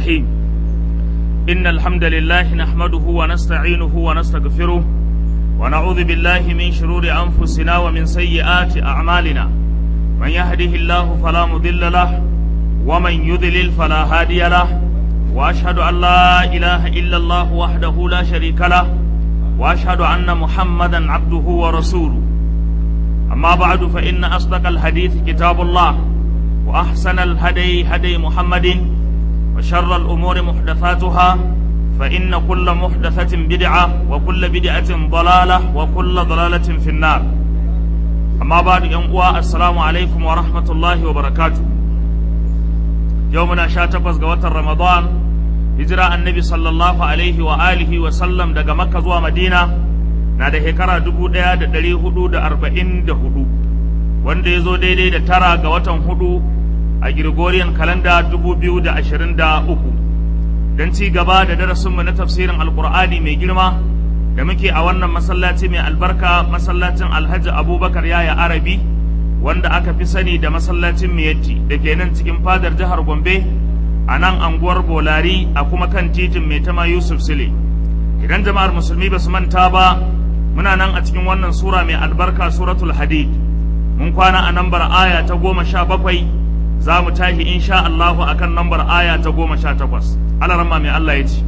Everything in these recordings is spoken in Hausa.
الرحيم إن الحمد لله نحمده ونستعينه ونستغفره ونعوذ بالله من شرور أنفسنا ومن سيئات أعمالنا من يهده الله فلا مضل له ومن يضلل فلا هادي له وأشهد أن لا إله إلا الله وحده لا شريك له وأشهد أن محمدا عبده ورسوله أما بعد فإن أصدق الحديث كتاب الله وأحسن الهدي هدي محمد وشر الأمور محدثاتها فإن كل محدثة بدعة وكل بدعة ضلالة وكل ضلالة في النار أما بعد ينقوى السلام عليكم ورحمة الله وبركاته يومنا شاتقوز قوات رمضان هجرة النبي صلى الله عليه وآله وسلم دقى مكة زوى مدينة na da shekara dubu ɗaya da ɗari hudu da arba'in da hudu wanda ya zo daidai da tara ga watan hudu a Gregorian kalanda dubu biyu da ashirin da uku don ci gaba da darasinmu na tafsirin alkur'ani mai girma da muke a wannan masallaci mai albarka masallacin alhaji abubakar yaya arabi wanda aka fi sani da masallacin miyatti da ke nan cikin fadar jihar gombe a nan anguwar bolari a kuma kan titin mai tama yusuf sile idan jama'ar musulmi ba su manta ba muna nan a cikin wannan sura mai albarka suratul hadid mun kwana a nambar aya ta goma sha bakwai za mu tashi insha Allahu akan nambar aya ta goma sha takwas alarama mai Allah ya ce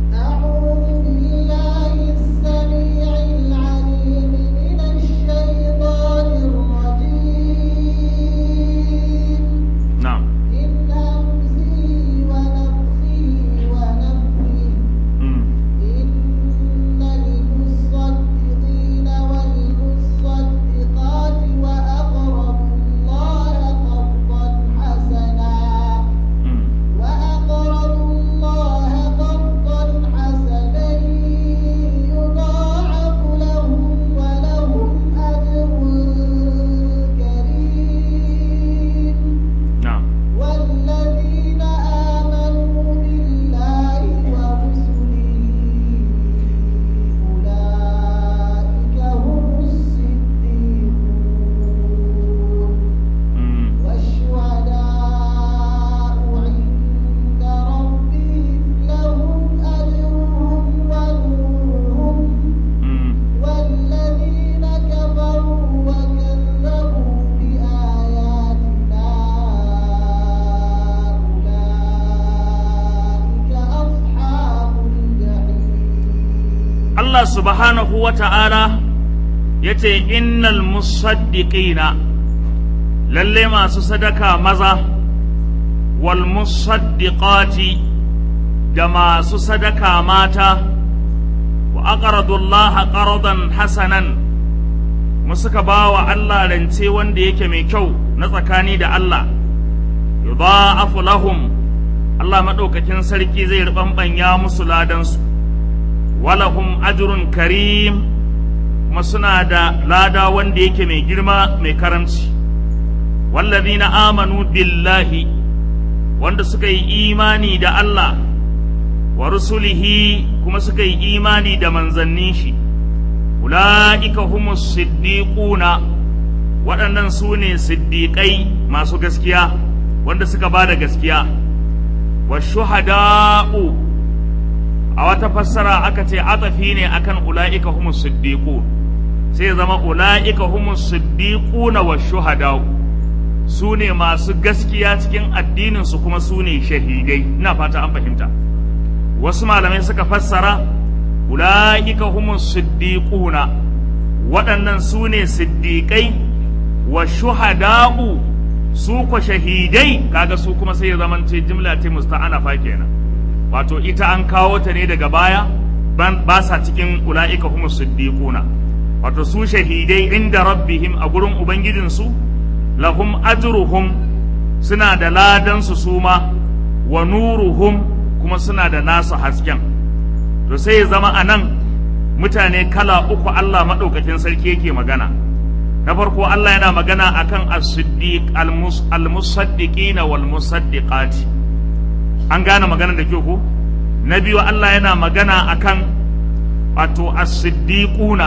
na'am mm. mm. وأقرضوا الله قرضا حسنا يضاعف لهم ولهم أجر كريم na'am والذين آمنوا بالله ورسله أولئك هم الصديقون mm. والشهداء عند ربهم لهم أجرهم ونورهم mm. والذين كفروا وكذبوا بآياتنا أولئك أصحاب الجحيم Allah subhanahu wa ta'ala ya ce, Innal musaddiqina lalle masu sadaka maza, wal musaddiqati da masu sadaka mata, wa aqradullaha qardan hasanan mu suka ba wa Allah rance wanda yake mai kyau na tsakani da Allah, yudha'afu lahum Allah maɗaukakin sarki zai riɓanɓanya musu ladansu. walahum ajrun karim kuma suna da lada wanda yake mai girma mai karamci wallazina amanu billahi wanda suka yi imani da Allah wa rusulihi kuma suka yi imani da manzannin shi ula'ika humus siddiquna waɗannan su ne siddiƙai masu gaskiya wanda suka ba da gaskiya wa shuhada'u a wata fassara aka ce atafi ne akan ula'ika humus siddiqu sai zama ula'ika humus siddiquna wa shuhada su ne masu gaskiya cikin addinin su kuma su ne shahidai ina fata an fahimta wasu malamai suka fassara ula'ika humus siddiquna waɗannan su ne siddiƙai wa shuhada'u su ko shahidai kaga su kuma sai ya zamance jimla ce musta'anafa kenan wato ita an kawo ta ne daga baya ba sa cikin ula'ika humus siddiquna wato su shahidai inda rabbihim a gurin ubangijinsu lahum ajruhum suna da ladan su suma wa nuruhum kuma suna da nasu hasken to sai ya zama anan mutane kala uku Allah madaukakin sarki yake magana na farko Allah yana magana akan as-siddiq al-musaddiqina wal musaddiqati an gane magana da kyau ko na biyu Allah yana magana akan wato as-siddiquna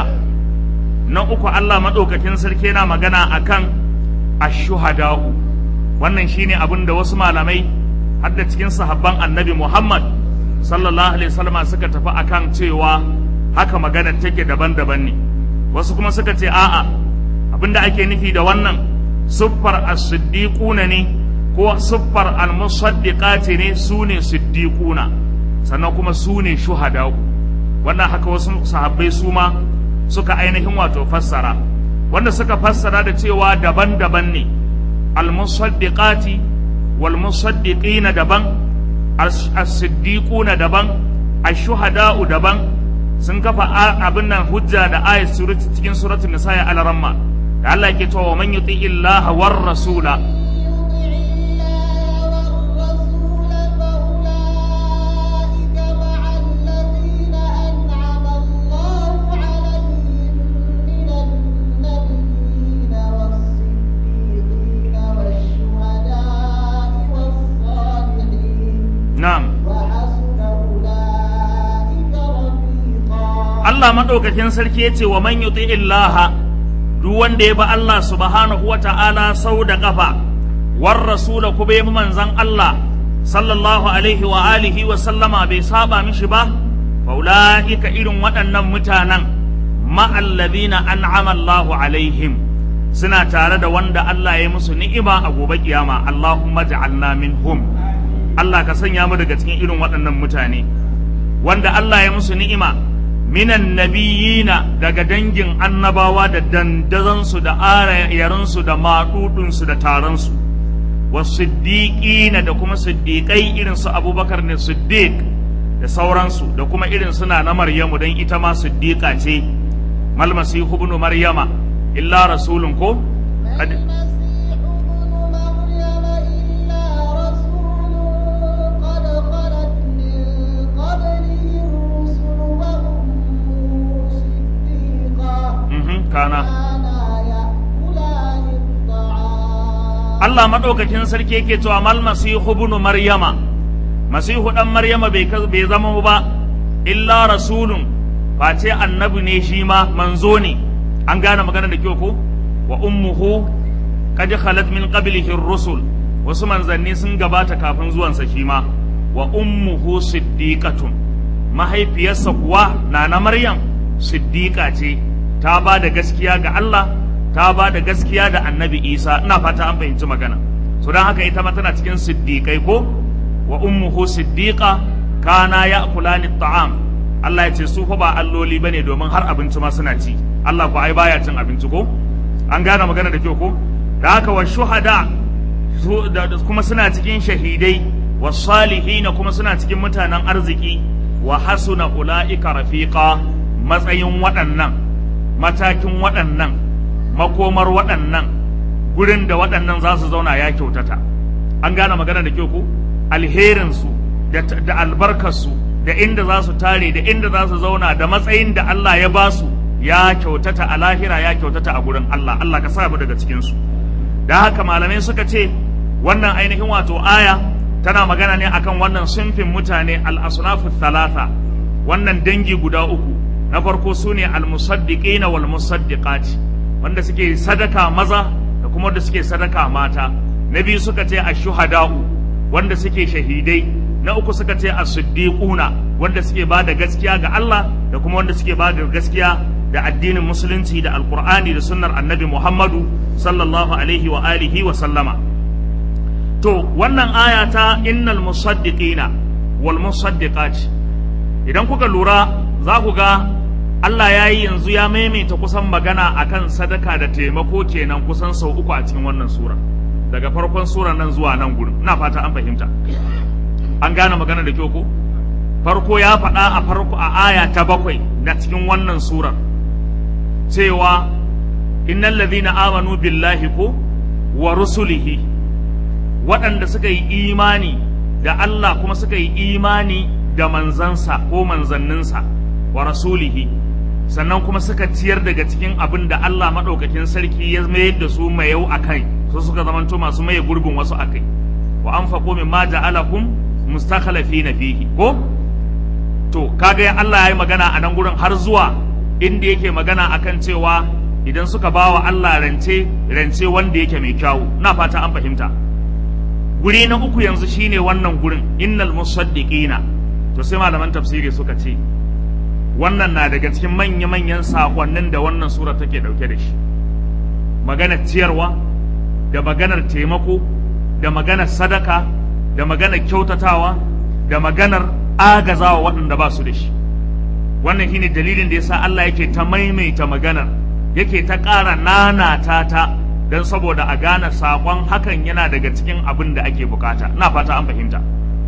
na uku Allah madaukakin sarki yana magana akan ash-shuhada'u wannan shine abin da wasu malamai har da cikin sahabban annabi Muhammad sallallahu alaihi wasallam suka tafi akan cewa haka magana take daban-daban ne wasu kuma suka ce a'a abinda ake nufi da wannan siffar as-siddiquna ne ko siffar al-musaddiqati ne su ne siddiquna sannan kuma su ne shuhada wannan haka wasu sahabbai su ma suka ainihin wato fassara wanda suka fassara da cewa daban-daban ne al-musaddiqati wal musaddiqina daban as-siddiquna daban ash-shuhada'u daban sun kafa abin nan hujja da ayat cikin suratul nisa ya al-ramma da Allah yake cewa man yuti illaha war rasula na'am Allah maɗaukakin sarki ya ce wa man yuti illaha duk wanda ya bi Allah subhanahu wa ta'ala sau da ƙafa war rasula kuma ya bi manzan Allah sallallahu alaihi wa alihi wa sallama bai saba mishi ba faula'ika irin waɗannan mutanen ma'allazina an'ama Allahu alaihim suna tare da wanda Allah ya musu ni'ima a gobe kiyama Allahumma ja'alna minhum Allah ka sanya mu daga cikin irin waɗannan mutane wanda Allah ya musu ni'ima minan nabiyina daga dangin annabawa da dandazansu da arayarinsu da maɗuɗinsu da taronsu wa siddiƙina da kuma siddiƙai irin su abubakar ne siddiq da sauransu da kuma irin suna na maryamu don ita ma siddiƙa ce malmasihu ibn maryama illa rasulun ko kana Allah maɗaukakin sarki yake cewa mal masihu ibn maryama masihu dan maryama bai bai zama ba illa rasulun face annabi ne shi ma manzo ne an gane magana da kyau ko wa ummuhu qad khalat min qablihi ar-rusul wasu manzanni sun gabata kafin zuwansa shi ma wa ummuhu siddiqatun mahaifiyarsa kuwa nana maryam siddiqa ce ta ba da gaskiya ga Allah ta ba da gaskiya da annabi Isa ina fata an fahimci magana so don haka ita ma tana cikin siddiqai ko wa ummuhu siddiqa kana ya'kulani ta'am Allah ya ce su fa ba alloli bane domin har abinci ma suna ci Allah ko ai baya cin abinci ko an gane magana da kyau ko da haka wa shuhada kuma suna cikin shahidai wa salihina kuma suna cikin mutanen arziki wa hasuna ula'ika rafiqa matsayin waɗannan matakin waɗannan makomar waɗannan gurin da waɗannan za su zauna ya kyautata an gane magana da kyau ko alherinsu da albarkarsu da inda za su tare da inda za su zauna da matsayin da Allah ya ba su ya kyautata a lahira ya kyautata a gurin Allah Allah ka sa mu daga cikinsu da haka malamai suka ce wannan ainihin wato aya tana magana ne akan wannan sunfin mutane al-asnafu thalatha wannan dangi guda uku na farko su ne al-musaddiqina wal musaddiqati wanda suke sadaka maza da kuma wanda suke sadaka mata na biyu suka ce ash-shuhada'u wanda suke shahidai na uku suka ce as-siddiquna wanda suke ba da gaskiya ga Allah da kuma wanda suke ba da gaskiya da addinin musulunci da alqur'ani da sunnar annabi Muhammadu sallallahu alaihi wa alihi wa sallama to wannan aya ta innal musaddiqina wal musaddiqat idan kuka lura za ku ga Allah ya yi yanzu ya maimaita kusan magana akan sadaka da taimako kenan kusan sau uku a cikin wannan sura daga farkon sura nan zuwa nan gurin ina fata an fahimta an gane magana da kyau ko farko ya faɗa a farko a aya ta bakwai na cikin wannan surar cewa innal ladhina amanu billahi ko wa rusulihi waɗanda suka yi imani da Allah kuma suka yi imani da manzansa ko manzanninsa wa rasulihi sannan kuma suka ciyar daga cikin abin da Allah maɗaukakin sarki ya mayar da su mayau a kai su suka zamanto masu maye gurbin wasu a kai wa an faƙo min ma ja'alakum mustakhlafina fihi ko to kaga Allah ya yi magana a nan gurin har zuwa inda yake magana akan cewa idan suka bawa Allah rance rance wanda yake mai kyawu na fata an fahimta guri na uku yanzu shine wannan gurin innal musaddiqina to sai malaman tafsiri suka ce wannan na daga cikin manya-manyan sakonnin da wannan sura take dauke da shi maganar ciyarwa da maganar taimako da maganar sadaka da maganar kyautatawa da maganar agazawa waɗanda ba su da shi wannan shine dalilin da yasa Allah yake ta maimaita maganar yake ta ƙara nanata ta don saboda a gane saƙon hakan yana daga cikin abin da ake bukata ina fata an fahimta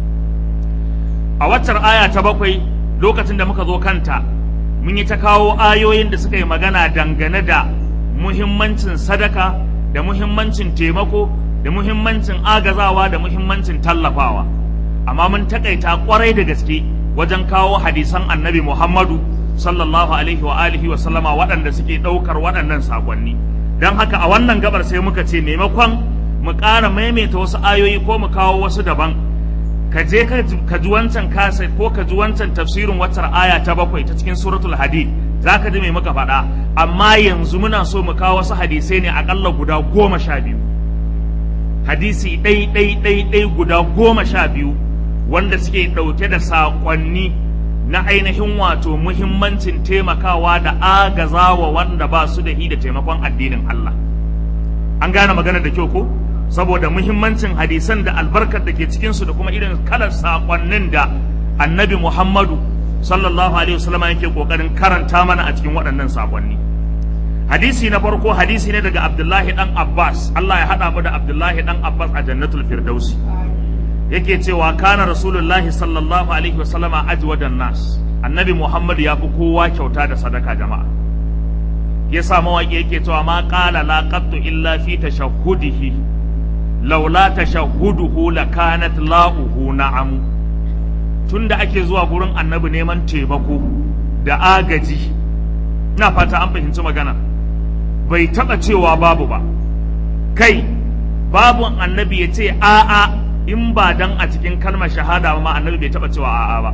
a waccar aya ta bakwai lokacin da muka zo kanta mun yi ta kawo ayoyin da suka yi magana dangane da muhimmancin sadaka da muhimmancin taimako da muhimmancin agazawa da muhimmancin tallafawa amma mun takaita kwarai da gaske wajen kawo hadisan annabi muhammadu sallallahu alaihi wa alihi wa sallama waɗanda suke ɗaukar waɗannan sakonni don haka a wannan gabar sai muka ce maimakon mu ƙara maimaita wasu ayoyi ko mu kawo wasu daban ka je ka ji wancan kasa ko ka ji wancan tafsirin watar aya ta bakwai ta cikin suratul hadid za ka ji mai muka faɗa amma yanzu muna so mu kawo wasu hadisai ne aƙalla guda goma sha biyu hadisi ɗai ɗai ɗai ɗai guda goma sha biyu wanda suke ɗauke da saƙonni na ainihin wato muhimmancin taimakawa da agazawa wanda ba su da hi da taimakon addinin Allah an gane magana da kyau ko saboda muhimmancin hadisan da albarkar da ke cikinsu da kuma irin kalar saƙonnin da annabi Muhammadu sallallahu alaihi wasallam yake kokarin karanta mana a cikin waɗannan saƙonni hadisi na farko hadisi ne daga Abdullahi dan Abbas Allah ya haɗa mu da Abdullahi dan Abbas a jannatul firdausi yake cewa kana rasulullahi sallallahu alaihi wasallama ajwadan nas annabi Muhammadu ya fi kowa kyauta da sadaka jama'a ya sa mawaƙi yake cewa ma qala la qattu illa fi tashahhudihi laula tashahhuduhu lakanat la'uhu na'am tunda ake zuwa gurin annabi neman taimako da agaji ina fata an fahimci magana bai taba cewa babu ba kai babu annabi ya ce a'a in ba dan a cikin kalmar shahada ba ma annabi bai taba cewa a'a ba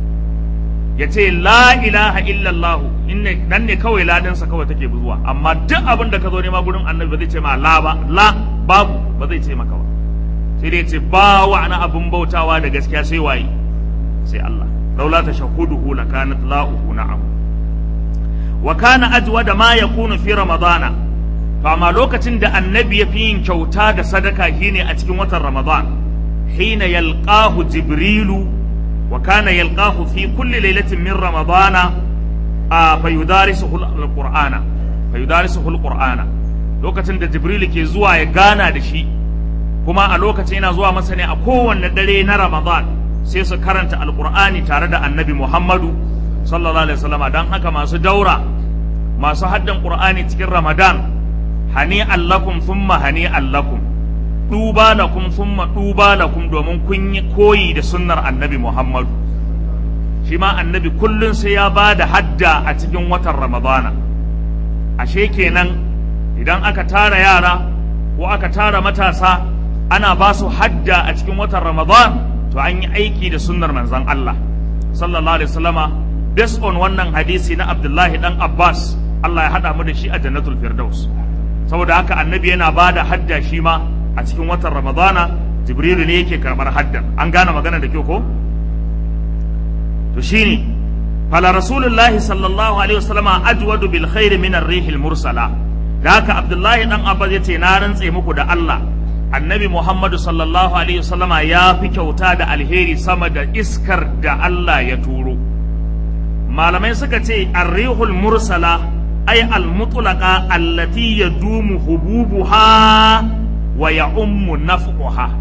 ya ce la ilaha illallah inne nan ne kawai ladansa kawai take zuwa amma duk abin da ka zo nema gurin annabi ba zai ce ma la ba la babu ba zai ce maka ba sai dai ce ba wa na abin bautawa da gaskiya sai waye sai Allah laula tashahuduhu lakanat la'uhu na'am wa kana ajwa da ma yakunu fi ramadana to amma lokacin da annabi ya fi yin kyauta da sadaka shine a cikin watan ramadan hina yalqahu jibrilu wa kana yalqahu fi kulli lailatin min ramadana a fayudarisuhu alqur'ana fayudarisuhu alqur'ana lokacin da jibrilu ke zuwa ya gana da shi kuma a lokacin yana zuwa masa ne a kowanne dare na ramadan sai su karanta alqur'ani tare da annabi muhammadu sallallahu alaihi wasallam dan haka masu daura masu haddan qur'ani cikin ramadan hani allakum thumma hani allakum duba lakum thumma duba lakum domin kun yi koyi da sunnar annabi muhammadu shi ma annabi kullun sai ya ba da hadda a cikin watan ramadana ashe kenan idan aka tara yara ko aka tara matasa ana ba su hadda a cikin watan ramadan to an yi aiki da sunnar manzon Allah sallallahu alaihi wasallama based on wannan hadisi na Abdullahi dan Abbas Allah ya hada mu da shi a jannatul firdaus saboda haka annabi yana ba da hadda shi ma a cikin watan ramadana jibrilu ne yake karbar haddan an gane magana da kyau ko to shine fala rasulullahi sallallahu alaihi wasallama ajwadu bil khairi min ar-rih mursala da haka abdullahi dan abbas yace na rantse muku da Allah annabi muhammadu sallallahu alaihi wasallama ya fi kyauta da alheri sama da iskar da Allah ya turo malamai suka ce ar-rihul mursala ay al-mutlaqa allati yadumu hububuha wa ya'ummu naf'uha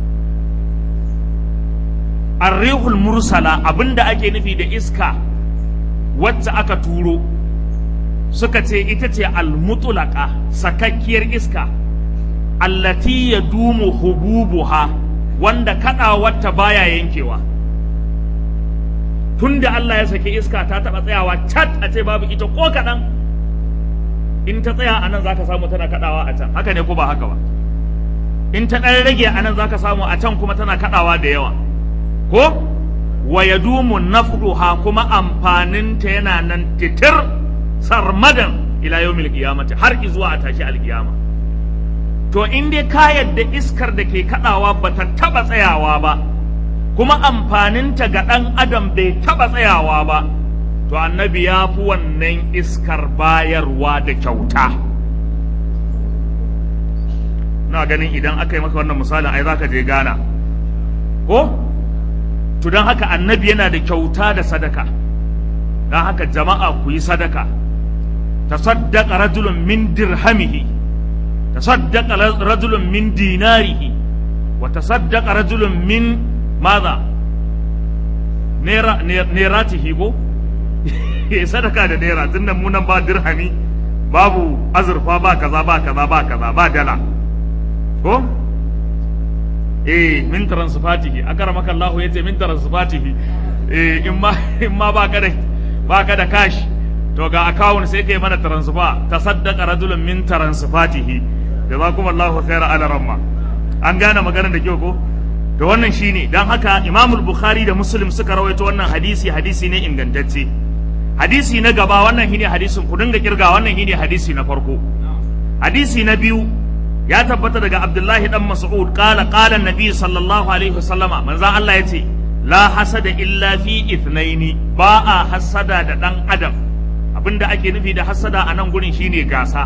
arrihul mursala abinda ake nufi da iska wacce aka turo suka ce ita ce almutulaka sakakkiyar iska allati ya dumu hububuha wanda wata baya yankewa tunda Allah ya saki iska ta taɓa tsayawa cat a ce babu ita ko kaɗan in ta tsaya a nan za ka samu tana kaɗawa a can haka ne ko ba haka ba in ta ɗan rage a nan za ka samu a can kuma tana kaɗawa da yawa ko wa ya dumu nafruha kuma amfaninta yana nan titir sarmadan ila yawmil qiyamati har zuwa a tashi alkiyama to in dai ka yadda iskar da ke kaɗawa ba ta taɓa tsayawa ba kuma amfaninta ga ɗan adam bai taɓa tsayawa ba to annabi ya fi wannan iskar bayarwa da kyauta na ganin idan aka yi maka wannan misalin ai za ka je gana ko to don haka annabi yana da kyauta da sadaka don haka jama'a ku yi sadaka tasaddaqa rajulun min dirhamihi tasaddaqa rajulun min dinarihi wa tasaddaqa rajulun min madha nera neratihi ko sadaka da naira tunda mu nan ba dirhami babu azurfa ba kaza ba kaza ba kaza ba dala ko eh min transfatihi akramaka Allah yace min transfatihi eh in ma in ma baka da baka da cash to ga account sai kai mana transfer tasaddaqa rajulun min transfatihi jazakumullahu khaira ala ramma an gane maganar da kyau ko to wannan shine dan haka Imam Bukhari da Muslim suka rawaito wannan hadisi hadisi ne ingantacce hadisi na gaba wannan shine hadisin ku dinga kirga wannan shine hadisi na farko hadisi na biyu ya tabbata daga Abdullahi dan Mas'ud qala qala annabi sallallahu alaihi wasallama manzon Allah yace la hasada illa fi ithnaini ba a hasada da dan adam abinda ake nufi da hasada a nan gurin shine gasa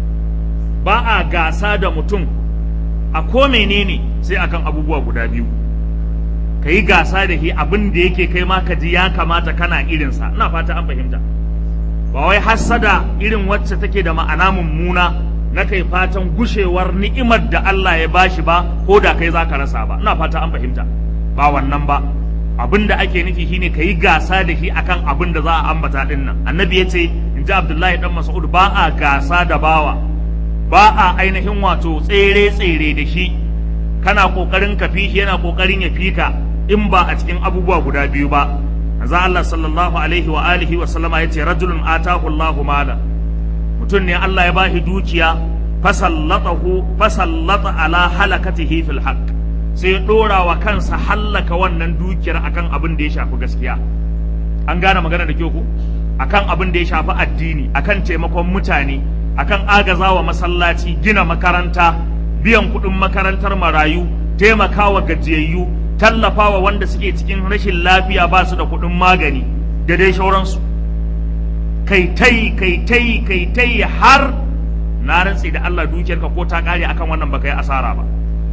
ba a gasa da mutum a ko menene sai akan abubuwa guda biyu ka yi gasa da shi abin da yake kai ma ka ji ya kamata kana irinsa ina fata an fahimta ba wai hassada irin wacce take da ma'ana mummuna na kai fatan gushewar ni'imar da Allah ya bashi ba ko da kai zaka rasa ba ina fata an fahimta ba wannan ba abin da ake nufi shine ka yi gasa da shi akan abin da za a ambata din nan annabi ya ce in ji abdullahi dan mas'ud ba a gasa da bawa ba a ainihin wato tsere tsere da shi kana kokarin ka fi shi yana kokarin ya fi ka in ba a cikin abubuwa guda biyu ba manzo Allah sallallahu alaihi wa alihi wa sallama yace rajulun atahu Allahu mala mutum ne Allah ya bashi dukiya fasallatahu fasallata ala halakatihi fil haqq sai ya dora wa kansa hallaka wannan dukiyar akan abin da ya shafi gaskiya an gane magana da kyau ko akan abin da ya shafi addini akan taimakon mutane akan agazawa masallaci gina makaranta biyan kuɗin makarantar marayu taimakawa gajiyayyu tallafawa wanda suke cikin rashin lafiya ba su da kuɗin magani da dai shauransu kai tai kai tai kai tai har na rantse da Allah dukiyarka ko ta kare akan wannan baka yi asara ba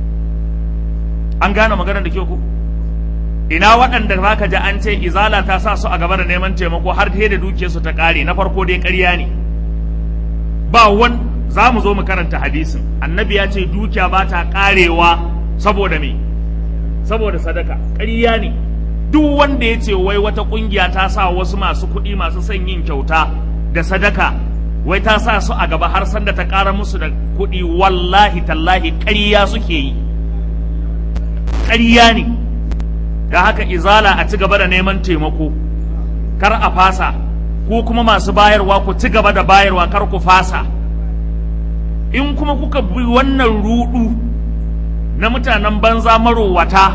an gane maganar da ke ku ina waɗanda zaka ji an ce izala ta sa su a gaba da neman taimako har da da dukiyarsu ta kare na farko dai ƙarya ne ba wan za mu zo mu karanta hadisin annabi ya ce dukiya ba ta karewa saboda me saboda sadaka ƙarya ne duk wanda ya ce wai wata ƙungiya ta sa wasu masu kuɗi masu son yin kyauta da sadaka wai ta sa su a gaba har sanda ta ƙara musu da kuɗi wallahi tallahi ƙarya suke yi ƙarya ne da haka izala a ci gaba da neman taimako kar a fasa ko kuma masu bayarwa ku ci gaba da bayarwa kar ku fasa in kuma kuka bi wannan rudu na mutanen banza marowata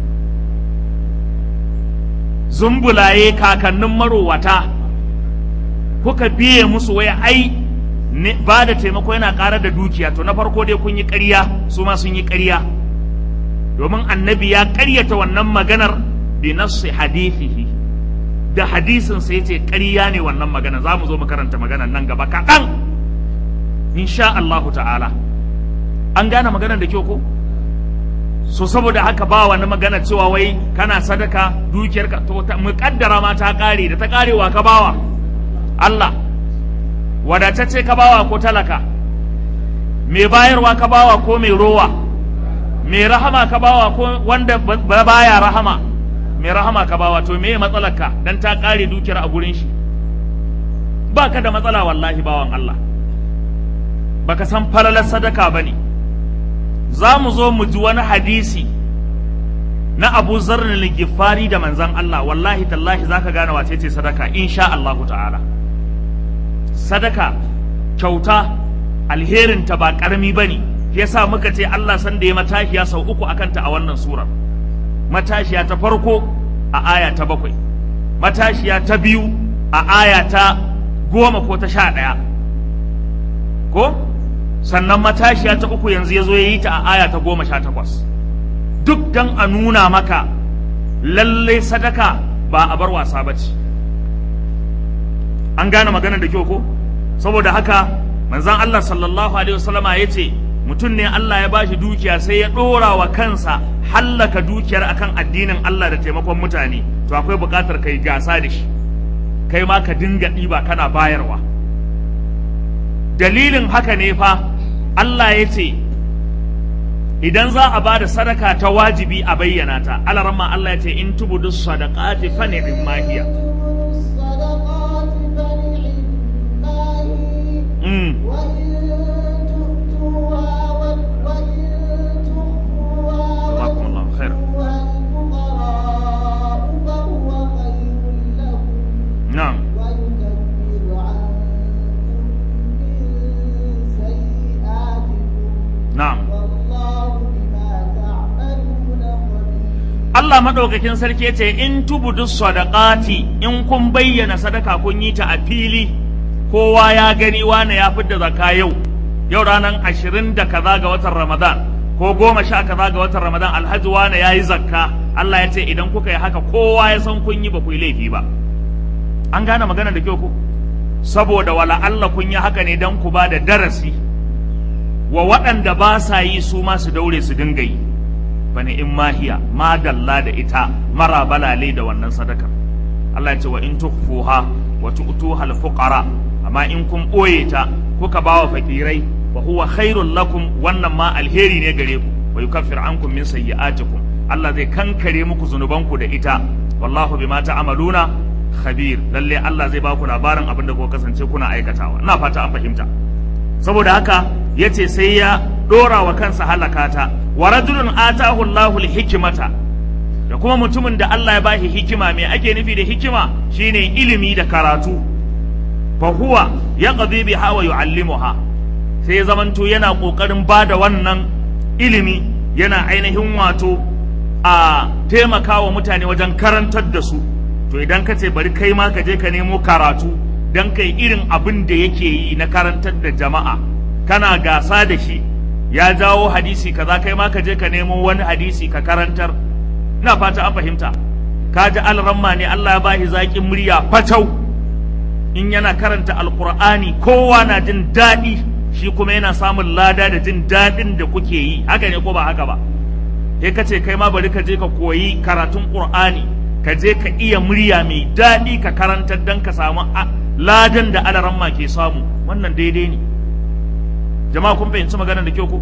zumbulaye kakannin marowata kuka biye musu waya ai ba da taimako yana ƙara da dukiya to na farko dai kun yi ƙarya su ma sun yi ƙarya domin annabi ya ƙaryata wannan maganar bi nassi hadithihi da hadisin sai ce ƙarya ne wannan magana za mu zo mu karanta maganar nan gaba kaɗan insha Allahu ta'ala an gane maganar da kyau ko so saboda haka ba wani magana cewa wai kana sadaka dukiyarka to mu kaddara ma ta kare da ta karewa ka bawa Allah wadatacce ka bawa ko talaka mai bayarwa ka bawa ko mai rowa mai rahama ka bawa ko wanda ba baya rahama mai rahama ka bawa to me matsalarka dan ta kare dukiyar a gurin shi ba ka da matsala wallahi bawan Allah baka san falalar sadaka bane za mu zo mu ji wani hadisi na Abu Zarr al-Ghifari da manzon Allah wallahi tallahi zaka gane wace ce sadaka insha Allahu ta'ala sadaka kyauta alherin ta ba karami bane yasa muka ce Allah san da ya matashiya sau uku akan ta a wannan surar matashiya ta farko a aya ta bakwai matashiya ta biyu a aya ta goma ko ta sha ɗaya ko sannan matashiya ta uku yanzu ya zo ya yi ta a aya ta goma sha takwas duk dan a nuna maka lalle sadaka ba a bar wasa ba ce an gane maganar da kyau ko saboda haka manzan Allah sallallahu alaihi wasallama ya ce mutum ne Allah ya bashi dukiya sai ya ɗora wa kansa hallaka dukiyar akan addinin Allah da taimakon mutane to akwai buƙatar kai gasa da shi kai ma ka dinga ɗiba kana bayarwa dalilin haka ne fa Allah ya ce idan za a ba da sadaka ta wajibi a bayyana ta alarama Allah ya ce in tubudu sadaqati fa ni'im ma hiya الصدقات فنعما هي mm. وإن تؤتوها و- وإن تخفوها جزاكم الله خيرا. وتؤتوها الفقراء فهو خير لكم na'am ويكفر عنكم من سيئاتكم na'am والله بما تعملون خبير Allah madaukakin sarki ya ce in tubudu sadaqati in kun bayyana sadaka kun yi ta a fili kowa ya gani wane ya fidda zakka yau yau ranar ashirin da kaza ga watan Ramadan ko goma sha kaza ga watan Ramadan alhaji wane ya yi zakka Allah ya ce idan kuka yi haka kowa ya san kun yi ba ku yi laifi ba an gane magana da kyau ku saboda wala Allah kun yi haka ne don ku ba da darasi wa waɗanda ba sa yi su ma su daure su dinga yi bani in mahiya ma dalla da ita mara balale da wannan sadakar Allah ya ce wa in tukhfuha wa tu'tuha al-fuqara amma in kun boye ta kuka bawa fakirai fa huwa khairul lakum wannan ma alheri ne gare ku wa yukaffir ankum min sayyi'atikum Allah zai kankare muku zunubanku da ita wallahu bima ta'maluna khabir lalle Allah zai baku labarin abin da kuka kasance kuna aikatawa ina fata an fahimta saboda haka yace sai ya dora wa kansa halakata wa rajulun atahu Allahu hikimata da kuma mutumin da Allah ya bashi hikima me ake nufi da hikima shine ilimi da karatu fa huwa yaqdi biha wa yuallimuha sai ya zamanto yana kokarin bada wannan ilimi yana ainihin wato a taimakawa mutane wajen karantar da su to idan ka ce bari kai ma ka je ka nemo karatu dan kai irin abin da yake yi na karantar da jama'a kana gasa da shi ya jawo hadisi kaza kai ma ka je ka nemo wani hadisi ka karantar ina fata an fahimta ka ji alramma ne Allah ya bashi zaƙin murya fatau in yana karanta alqur'ani kowa na jin daɗi shi kuma yana samun lada da jin daɗin da kuke yi haka ne ko ba haka ba sai ka ce kai ma bari ka je ka koyi karatun qur'ani ka je ka iya murya mai daɗi ka karantar dan ka samu ladan da alaramma ke samu wannan daidai ne jama'a kun fahimci maganar da kyau ko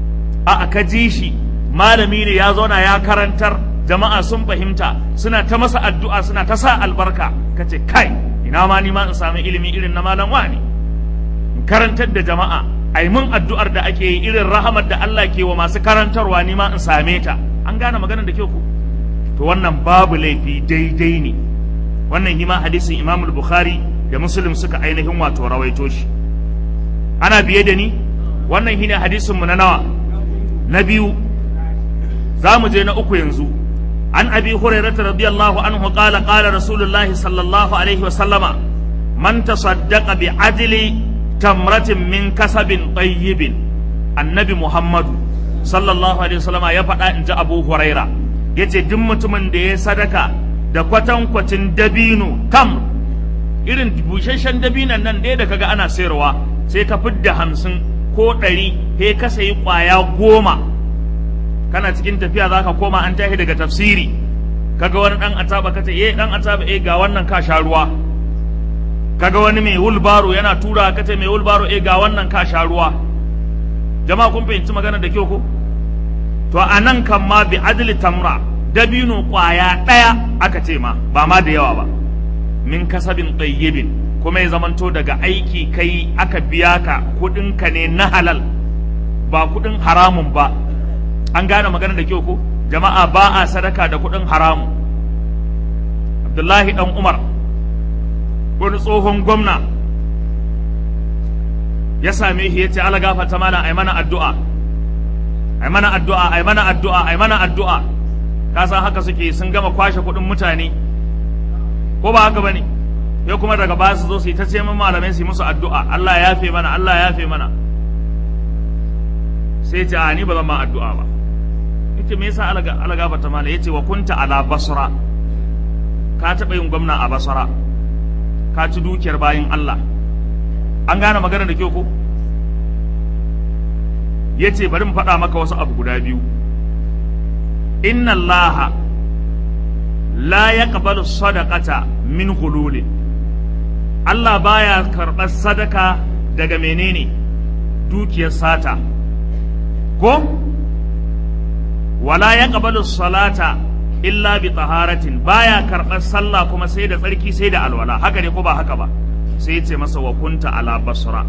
a ka ji shi malami ne ya zauna ya karantar jama'a sun fahimta suna ta masa addu'a suna ta sa albarka ka ce kai ina ma ni ma in sami ilimi irin na malam wani in karantar da jama'a ai mun addu'ar da ake yi irin rahamar da Allah ke wa masu karantarwa ni ma in same ta an gane maganar da kyau ko to wannan babu laifi daidai ne wannan hima hadisin Imam Bukhari da Muslim suka ainihin wato rawaito shi ana biye da ni wannan shine hadisin mu na nawa na biyu za mu je na uku yanzu an abi hurairah radiyallahu anhu qala qala rasulullahi sallallahu alaihi wa sallama man tasaddaqa bi adli tamratin min kasabin tayyibin annabi muhammadu sallallahu alaihi wa sallama ya faɗa in ji abu huraira yace duk mutumin da ya sadaka da kwatankwacin dabino kam irin busasshen dabinan nan ɗaya da kaga ana sayarwa sai ka fidda hamsin ko ɗari he ka sayi ƙwaya goma kana cikin tafiya za ka koma an tashi daga tafsiri kaga wani ɗan ataba ka ce eh ɗan ataba eh ga wannan ka sha ruwa kaga wani mai wulbaro yana tura ka ce mai wulbaro eh ga wannan ka sha ruwa jama'a kun fahimci magana da kyau ko to a nan kan ma bi adli tamra dabino ƙwaya ɗaya aka ce ma ba ma da yawa ba min kasabin ɗayyibin kuma ya zamanto daga aiki kai aka biya ka kuɗinka ne na halal ba kuɗin haramun ba an gane magana da kyau ko jama'a ba a sadaka da kuɗin haramun abdullahi ɗan umar wani tsohon gwamna ya same shi ya ce ala gafata mana ai mana addu'a ai mana addu'a ai mana addu'a ai mana addu'a ka san haka suke sun gama kwashe kuɗin mutane ko ba haka bane ya kuma daga baya su zo su yi ta ce min malamai su yi musu addu'a Allah ya yafe mana Allah ya yafe mana sai ce a ni ba zan ma addu'a ba yace me yasa alaga alaga bata mala yace wa kunta ala basra ka taɓa yin gwamna a basra ka ci dukiyar bayin Allah an gane magana da kyau ko yace bari mu faɗa maka wasu abu guda biyu inna allaha la yaqbalu sadaqata min hululin Allah baya karɓar sadaka daga menene dukiyar sata ko wala yaqbalu salata illa bi taharatin baya karɓar sallah kuma sai da tsarki sai da alwala haka ne ko ba haka ba sai ya ce masa wa kunta ala basra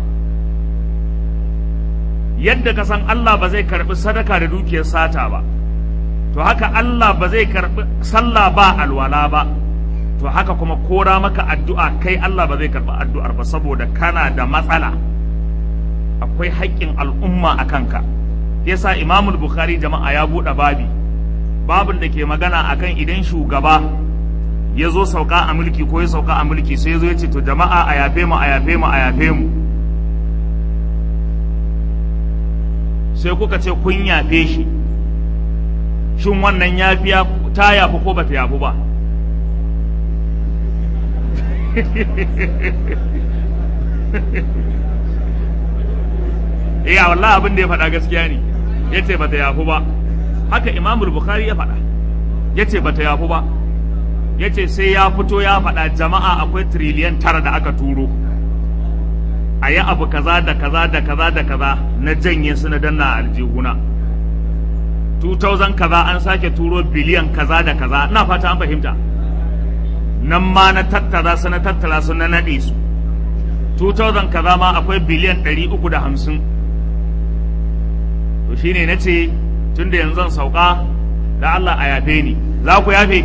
yadda ka san Allah ba zai karɓi sadaka da dukiyar sata ba to haka Allah ba zai karɓi sallah ba alwala ba to haka kuma kora maka addu'a kai Allah ba zai karɓi addu'ar ba saboda kana da matsala akwai haƙƙin al'umma a kanka yasa imamul bukhari jama'a ya buɗe babi babin da ke magana akan idan shugaba ya zo sauka a mulki ko ya sauka a mulki sai ya zo ya ce to jama'a a yafe mu a yafe mu a yafe mu sai kuka ce kun yafe shi shin wannan yafiya ta yafi ko ba ta yafi ba eh wallahi abin da ya faɗa gaskiya ne yace bata yafu ba haka imamul bukhari ya faɗa yace bata yafu ba yace sai ya fito ya faɗa jama'a akwai triliyan tara da aka turo a yi abu kaza da kaza da kaza da kaza na janye su na danna aljihuna 2000 kaza an sake turo biliyan kaza da kaza ina fata an fahimta nan ma na tattara su na tattara su na naɗe su 2000 kaza ma akwai biliyan 350 to shine na ce tun da yanzu zan sauka da Allah a yafe ni za ku yafe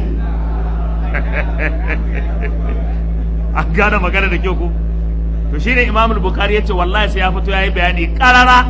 an gane magana da kyau ku to shine Imam Bukhari yace wallahi sai ya fito yayi bayani karara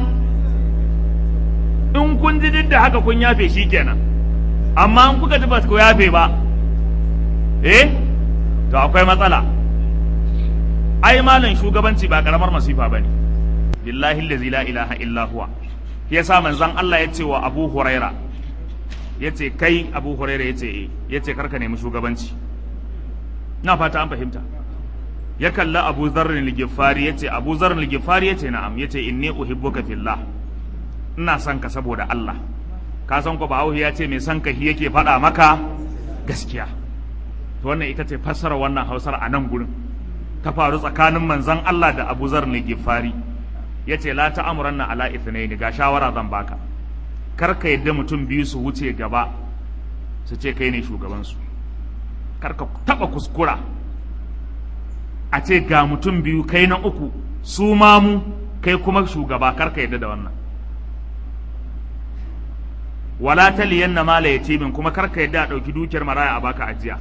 in kun ji duk da haka kun yafe shikenan amma in kuka ji ba ku yafe ba eh to akwai matsala ai malam shugabanci ba karamar masifa bane billahi allazi la ilaha illa huwa yasa manzon Allah ya ce wa Abu Huraira ya ce kai Abu Huraira ya ce eh ya ce karka nemi shugabanci na fata an fahimta ya kalla Abu Zarrin al-Ghifari ya ce Abu Zarrin al-Ghifari ya ce na'am ya ce inni uhibbuka fillah ina son ka saboda Allah ka san ko Bahaushe ya ce mai son ka shi yake faɗa maka gaskiya to wannan ita ce fassara wannan Hausar a nan gurin ta faru tsakanin manzon Allah da Abu Zarrin al-Ghifari ya ce la ta'amuranna ala ithnaini ga shawara zan baka kar ka yadda mutum biyu su wuce gaba su ce kai ne shugabansu kar ka taba kuskura a ce ga mutum biyu kai na uku su mamu kai kuma shugaba kar ka yadda da wannan wala taliyanna mala yatimin kuma kar ka yadda a ɗauki dukiyar maraya a baka ajiya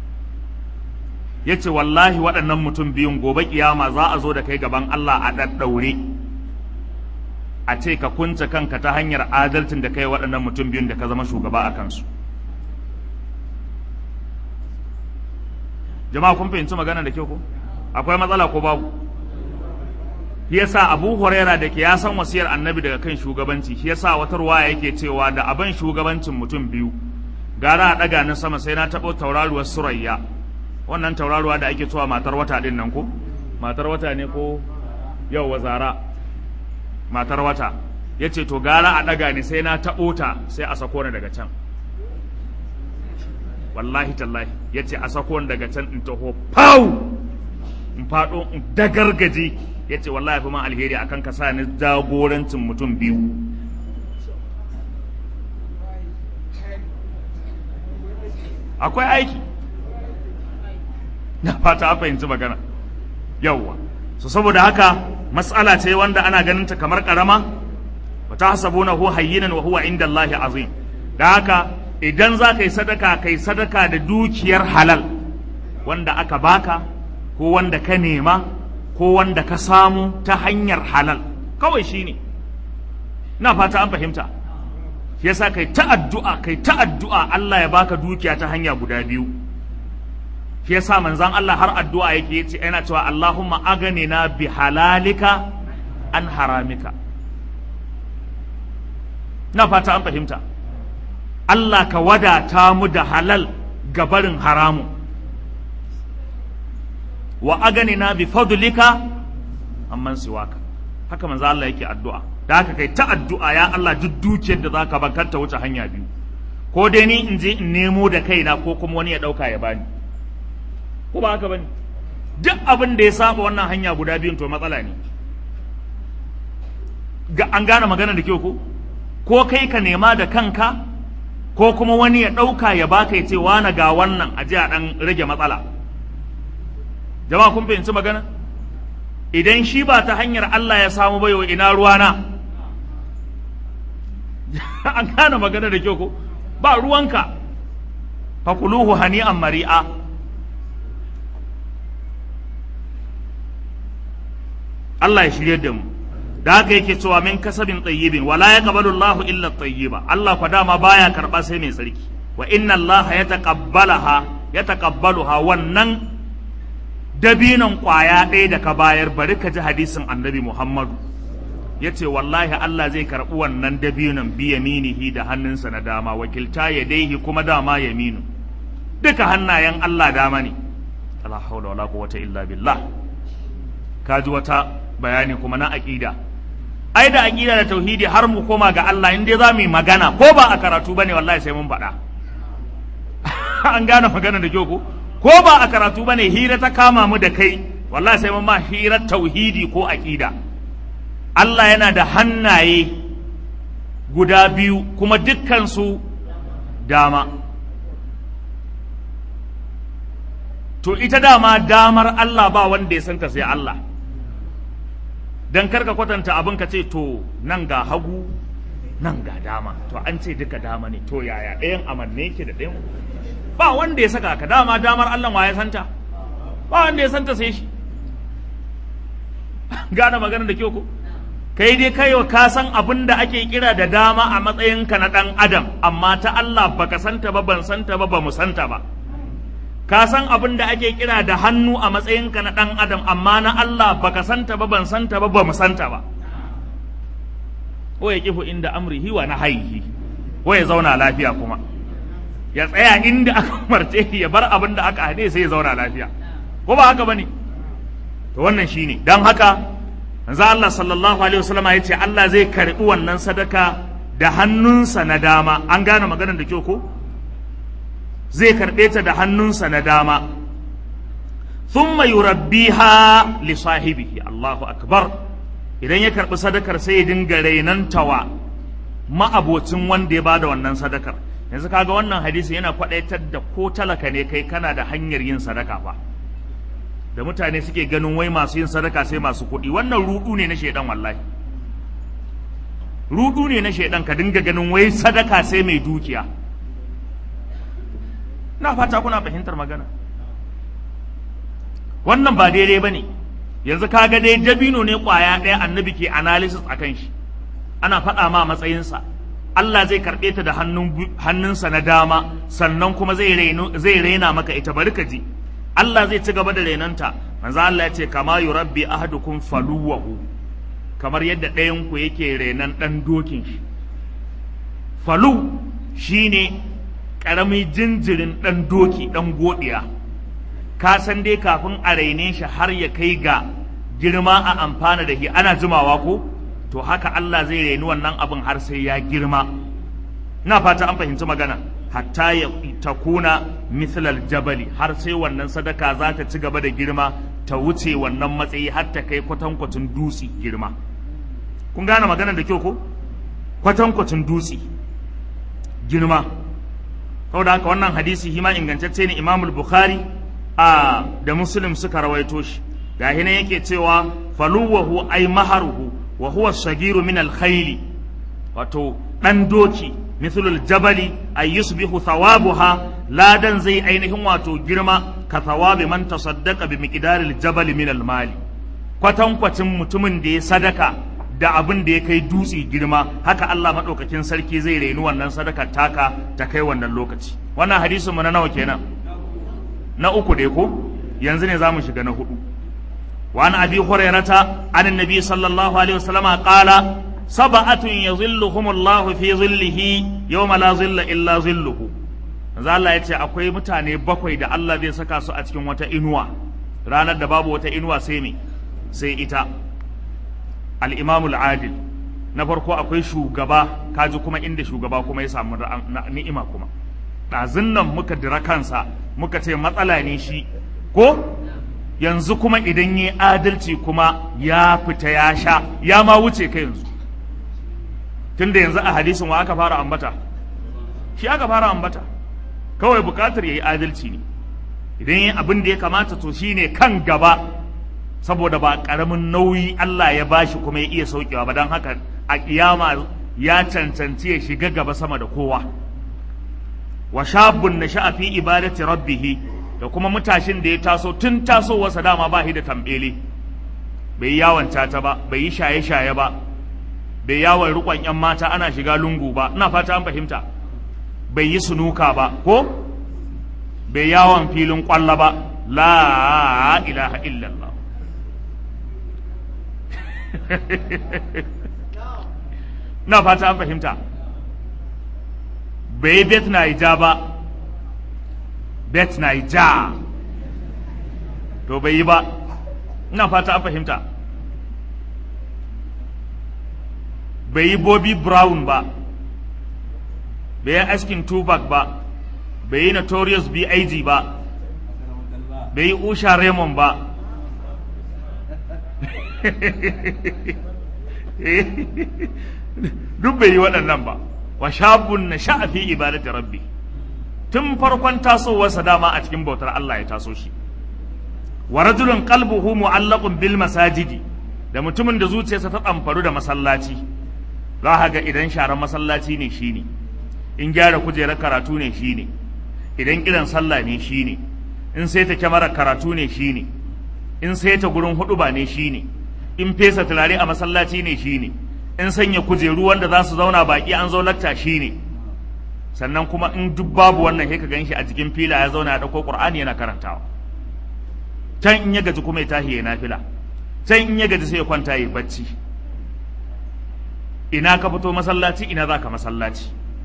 yace wallahi waɗannan mutum biyun gobe kiyama za a zo da kai gaban Allah a ɗaɗɗaure a ce ka kunce kanka ta hanyar adalcin da kai waɗannan mutum biyun da ka zama shugaba a kansu jama'a kun fahimci magana da kyau ko akwai matsala ko babu shi yasa Abu Huraira da ke ya san wasiyar Annabi daga kan shugabanci shi yasa wata ruwaya yake cewa da abin shugabancin mutum biyu gara a ɗaga na sama sai na taɓo tauraruwar Surayya wannan tauraruwa da ake cewa matar wata din nan ko matar wata ne ko yau wazara matar wata ya ce to gara a ɗaga ni sai na taɓo ta sai a sako ni daga can wallahi tallahi ya ce a sako ni daga can in taho pau in faɗo in dagargaje ya ce wallahi fi man alheri akan ka sa ni jagorancin mutum biyu akwai aiki na fata a fahimci magana yawwa so saboda haka matsala ce wanda ana ganin ta kamar karama wa tahsabunahu hayyinan wa huwa inda Allahi azim da haka idan za ka yi sadaka kai sadaka da dukiyar halal wanda aka baka ko wanda ka nema ko wanda ka samu ta hanyar halal kawai shine na fata an fahimta yasa kai ta addu'a kai ta addu'a Allah ya baka dukiya ta hanya guda biyu shi yasa manzon Allah har addu'a yake yace yana cewa Allahumma aganina bi halalika an haramika na fata an fahimta Allah ka wadata mu da halal gabarin haramu wa aganina bi fadlika amman siwaka haka manzo Allah yake addu'a da haka kai ta addu'a ya Allah duk dukiyar da zaka ban kanta wuce hanya biyu ko dai ni in je in nemo da kaina ko kuma wani ya dauka ya bani ko ba haka bane duk abin da ya saba wannan hanya guda biyun to matsala ne ga an gane magana da kyau ko ko kai ka nema da kanka ko kuma wani ya dauka ya baka ya ce wani ga wannan a ji a dan rage matsala jama'a kun fahimci magana idan shi ba ta hanyar Allah ya samu baiwa ina ruwana an gane magana da kyau ko ba ruwanka fakuluhu hani'an mari'a Allah ya shirye da mu da haka yake cewa min kasabin tayyibin wala yaqbalu Allahu illa tayyiba Allah kwa dama baya karba sai mai tsarki wa inna Allah yataqabbalaha yataqabbaluha wannan dabinan kwaya ɗaya da ka bayar bari ka ji hadisin annabi Muhammadu ya ce wallahi Allah zai karɓi wannan dabinan bi yaminihi da hannunsa na dama wakilta ya daihi kuma dama yaminu duka hannayen Allah dama ne la haula wala quwwata illa billah ka ji wata bayani kuma na aqida ai da aqida da tauhidi har mu koma ga Allah in dai za mu yi magana ko ba a karatu bane wallahi sai mun faɗa an gane magana da kyau ko ko ba a karatu bane hira ta kama mu da kai wallahi sai mun ma hirar tauhidi ko aqida Allah yana da hannaye guda biyu kuma dukkan su dama to ita dama damar Allah ba wanda ya santa sai Allah dan karka kwatanta abin ka ce to nan ga hagu nan ga dama to an ce duka dama ne to yaya ɗayan amanne yake da ɗayan ba wanda ya saka ka dama damar Allah wa ya santa ba wanda ya santa sai shi gane magana da kyau ko kai dai kai ka san abin da ake kira da dama a matsayinka na ɗan adam amma ta Allah baka santa ba ban santa ba ba mu santa ba ka san abin da ake kira da hannu a matsayinka na ɗan adam amma na Allah baka santa ba ban santa ba ba mu santa ba ko ya kifu inda amrihi wa nahyihi ko ya zauna lafiya kuma ya tsaya inda aka umarce ya bar abin da aka hade sai ya zauna lafiya ko ba haka bane to wannan shine dan haka manzo Allah sallallahu alaihi wasallam ya ce Allah zai karbi wannan sadaka da hannunsa na dama an gane maganar da kyau ko zai karbe ta da hannunsa na dama thumma yurabbiha li sahibihi Allahu akbar idan ya karbi sadakar sai ya dinga rainantawa ma'abocin wanda ya bada wannan sadakar yanzu kaga wannan hadisi yana kwadaitar da ko talaka ne kai kana da hanyar yin sadaka fa da mutane suke ganin wai masu yin sadaka sai masu kuɗi wannan rudu ne na shaidan wallahi rudu ne na shaidan ka dinga ganin wai sadaka sai mai dukiya na fata kuna fahimtar magana wannan ba daidai ba ne yanzu kaga dai dabino ne kwaya ɗaya annabi ke analysis a kan shi ana faɗa ma matsayinsa Allah zai karɓe ta da hannunsa na dama sannan kuma zai raina maka ita bari ka ji Allah zai ci gaba da renanta manzo Allah ya ce kama yurabbi ahadukum faluwahu kamar yadda ɗayan ku yake renan ɗan dokin shi falu shine ƙaramin jinjirin ɗan doki ɗan godiya ka san dai kafin a raine shi har ya kai ga girma a amfana da shi ana jimawa ko to haka Allah zai raini wannan abin har sai ya girma ina fata an fahimci magana hatta ya takuna mithlal jabali har sai wannan sadaka za ta ci gaba da girma ta wuce wannan matsayi har ta kai kwatankwacin dutse girma kun gane magana da kyau ko kwatankwacin dutse girma saboda haka wannan hadisi hima ingantacce ne imamul bukhari a da muslim suka rawaito shi ga hina yake cewa faluwahu ay maharuhu wa huwa sagiru min al-khayli wato dan doki mithlul jabali ay yusbihu thawabuha ladan zai ainihin wato girma ka thawabi man tasaddaqa bi miqdaril jabali min al-mali kwatan kwatin mutumin da ya sadaka da abin da ya kai dutse girma haka Allah madaukakin sarki zai raini wannan sadaka taka ta kai wannan lokaci wannan hadisin mu na nawa kenan na uku dai ko yanzu ne zamu shiga na hudu وعن أبي هريرة عن النبي صلى الله عليه وسلم قال sab'atun yadhilluhumullahu fi zillihi yawma la zilla illa zilluhu manzo Allah ya ce akwai mutane bakwai da Allah zai saka su a cikin wata inuwa ranar da babu wata inuwa sai me sai ita al-imamul adil na farko akwai shugaba kaji kuma inda shugaba kuma ya samu ni'ima kuma ɗazun nan muka dira kansa muka ce matsala ne shi ko yanzu kuma idan yi adalci kuma ya fita ya sha ya ma wuce ka yanzu tunda yanzu a hadisin wa aka fara ambata shi aka fara ambata kawai bukatar ya yi adalci ne idan yi abin da ya kamata to shine kan gaba saboda ba ƙaramin nauyi Allah ya bashi kuma ya iya saukewa ba don haka a kiyama ya cancanci ya shiga gaba sama da kowa wa shabun na fi ibadati rabbihi da kuma mutashin da ya taso tun tasowarsa dama ba shi da tambele bai yi yawon tata ba bai yi shaye-shaye ba bai yawon rikon yan mata ana shiga lungu ba ina fata an fahimta bai yi sunuka ba ko bai yawon filin kwalla ba la ilaha illallah na fata an fahimta bai bet naija ba bet naija to bai yi ba ina fata an fahimta bai yi bobby brown ba bai yi askin tupac ba bai yi notorious big ba bai yi usha raymond ba duk bai yi waɗannan ba wa shabun na sha'afi ibadati rabbi tun farkon tasowarsa dama a cikin bautar Allah ya taso shi wa rajulun qalbuhu mu'allaqun bil masajidi da mutumin da zuciyarsa ta tsamfaru da masallaci za ka ga idan sharan masallaci ne shine in gyara kujerar karatu ne shine idan kiran sallah ne shine in sai ta kyamarar karatu ne shine in sai ta gurin huɗuba ne shine in fesa turare a masallaci ne shine in sanya kujeru wanda za su zauna baki an zo lakta shine sannan kuma in duk babu wannan sai ka ganshi a jikin fila ya zauna ya dauko qur'ani yana karantawa can in ya gaji kuma ya tahi ya nafila can in ya gaji sai ya kwanta ya bacci ina ka fito masallaci ina za ka masallaci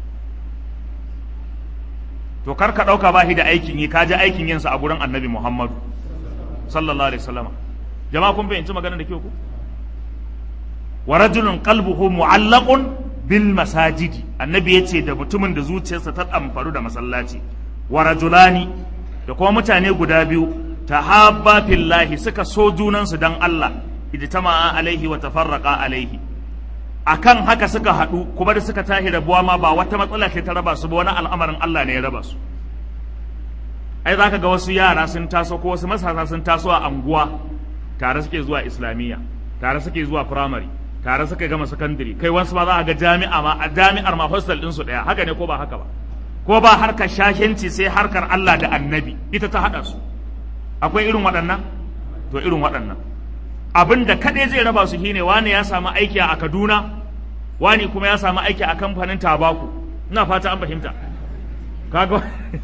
to kar ka dauka ba shi da aikin yi ka ji aikin yinsa a gurin annabi muhammadu sallallahu alaihi wasallam jama'a kun fahimci maganar da ke ku wa rajulun qalbuhu mu'allaqun bil masajidi annabi yace da mutumin da zuciyarsa ta tsamfaru da masallaci wa rajulani da kuma mutane guda biyu tahabba fillahi suka so junansu dan Allah ijtama'a alaihi wa tafarraqa alaihi akan haka suka haɗu kuma da suka tahi rabuwa ma ba wata matsala ce ta raba su ba wani al'amarin Allah ne ya raba su ai zaka ga wasu yara sun taso ko wasu masasa sun taso a anguwa tare suke zuwa islamiyya tare suke zuwa firamare tare suka gama sakandare kai wasu ma za a ga jami'a ma a jami'ar ma hostel din su daya haka ne ko ba haka ba ko ba harkar shashenci sai harkar Allah da annabi ita ta hada su akwai irin waɗannan to irin waɗannan abin da kaɗai zai raba su shine wani ya samu aiki a Kaduna wani kuma ya samu aiki a kamfanin tabaku ina fata an fahimta kaga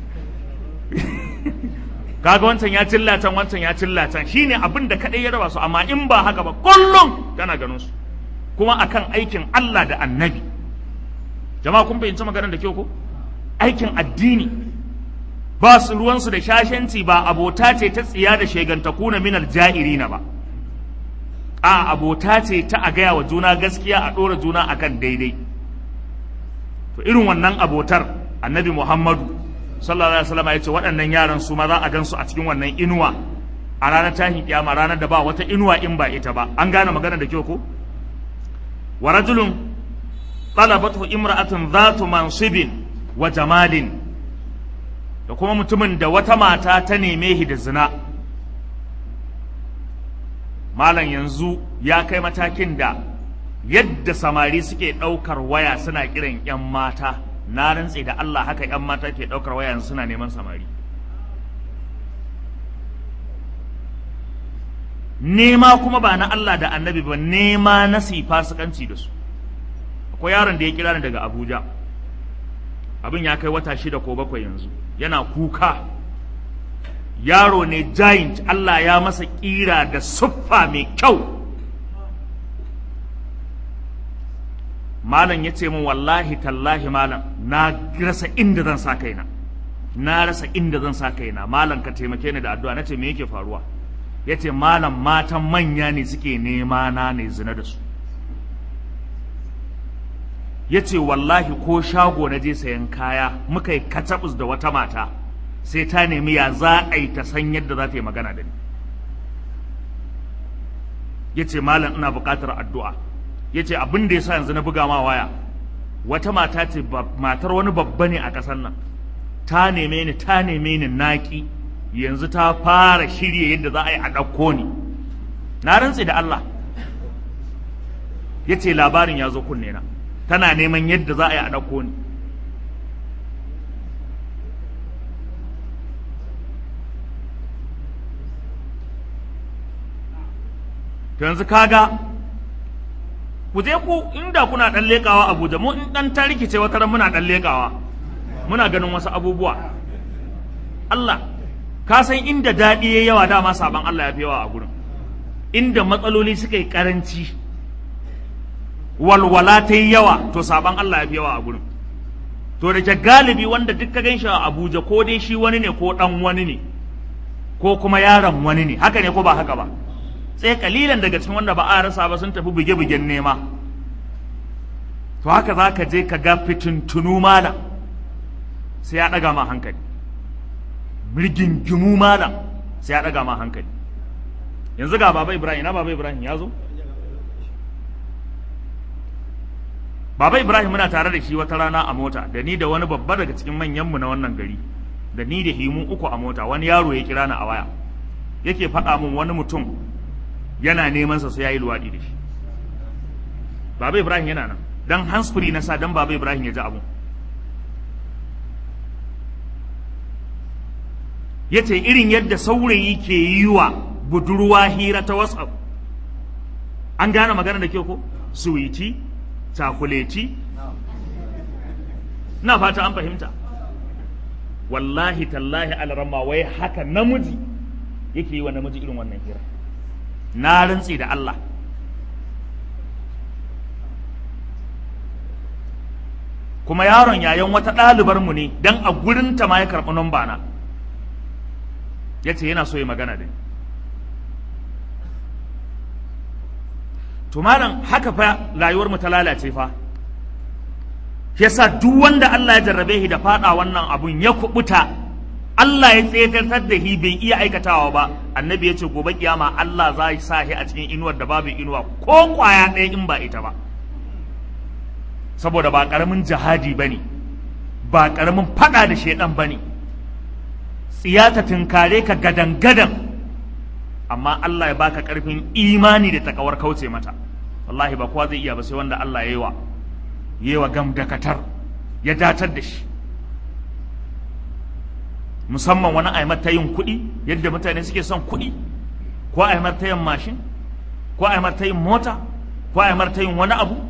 kaga wancan ya cillatan wancan ya cillatan shine abin da kadai ya raba su amma in ba haka ba kullum kana ganin su kuma akan aikin Allah da annabi jama'a kun fahimci maganar da kyau ko aikin addini ba su ruwansu da shashanci ba abota ce ta tsiya da shegantakuna minal ja'irina ba a abota ce ta a gaya wa juna gaskiya a ɗora juna akan daidai to irin wannan abotar annabi muhammadu sallallahu alaihi wasallam ya ce waɗannan yaran su ma za a gan su a cikin wannan inuwa a ranar tashin kiyama ranar da ba wata inuwa in ba ita ba an gane magana da kyau ko wa rajulun talabatu imra'atun dhatu mansibin wa jamalin da kuma mutumin da wata mata ta neme shi da zina malam yanzu ya kai matakin da yadda samari suke ɗaukar waya suna kiran 'yan mata na rantse da Allah haka 'yan mata ke ɗaukar waya yanzu suna neman samari nema kuma ba na Allah da annabi ba nema na fasikanci da su akwai yaron da ya kira ni daga Abuja abin ya kai wata shida ko bakwai yanzu yana kuka yaro ne giant Allah ya masa kira da siffa mai kyau malam ya ce min wallahi tallahi malam na rasa inda zan sa kaina na rasa inda zan sa kaina malam ka taimake ni da addu'a nace me yake faruwa yace malam matan manya ne suke nema na ne zina da su yace wallahi ko shago na je sayan kaya muka yi katabus da wata mata sai ta nemi ya za a yi ta san yadda za ta yi magana da ni yace malam ina buƙatar addu'a yace abin da yasa yanzu na buga ma waya wata mata ce matar wani babba ne a ƙasar nan ta neme ni ta neme ni naki yanzu ta fara shirye yadda za a yi a ɗauko ni na rantse da Allah ya ce labarin ya zo kunne na tana neman yadda za a yi a ɗauko ni to yanzu kaga ku je ku inda kuna ɗan leƙawa Abuja mu in ɗan ta rikice wata ran muna ɗan leƙawa muna ganin wasu abubuwa Allah ka san inda daɗi ya yawa dama sabon Allah ya fi yawa a gurin inda matsaloli suka yi ƙaranci walwala ta yi yawa to sabon Allah ya fi yawa a gurin to da ke galibi wanda duk ka ganshi a Abuja ko dai shi wani ne ko ɗan wani ne ko kuma yaron wani ne haka ne ko ba haka ba sai kalilan daga cikin wanda ba a rasa ba sun tafi buge-bugen nema to haka za ka je ka ga fitintunu malam sai ya ɗaga ma hankali mirgingimu malam sai ya ɗaga ma hankali yanzu ga baba ibrahim na baba ibrahim ya zo baba ibrahim muna tare da shi wata rana a mota da ni da wani babba daga cikin manyanmu na wannan gari da ni da himu uku a mota wani yaro ya kira ni a waya yake faɗa min wani mutum yana neman sa sai yayi luwaɗi da shi baba ibrahim yana nan dan handsfree na sa dan baba ibrahim ya ji abu ya ce irin yadda saurayi ke yi wa budurwa hira ta whatsapp an gane magana da ke ko suwiti cakuleti na fata an fahimta wallahi tallahi alarama wai haka namiji yake yi wa namiji irin wannan hira na rantsi da Allah kuma yaron yayan wata ɗalibar mu ne dan a gurinta ma ya karɓi namba na ya ce yana so ya magana da ni to malam haka fa rayuwar mu ta lalace fa yasa duk wanda Allah ya jarrabe shi da fada wannan abun ya kubuta Allah ya tsetartar da shi bai iya aikatawa ba annabi ya ce gobe kiyama Allah za ya sa shi a cikin inuwar da babu inuwa ko kwaya ɗaya in ba ita ba saboda ba ƙaramin jihadi bane ba ƙaramin fada da shedan bane tsiyata tunkare ka gadan gadan amma Allah ya baka ƙarfin imani da takawar kauce mata wallahi ba kowa zai iya ba sai wanda Allah ya yi wa yi wa gamdakatar ya datar da shi musamman wani aimar ta yin kuɗi yadda mutane suke son kuɗi ko aimar ta yin mashin ko aimar ta yin mota ko aimar ta yin wani abu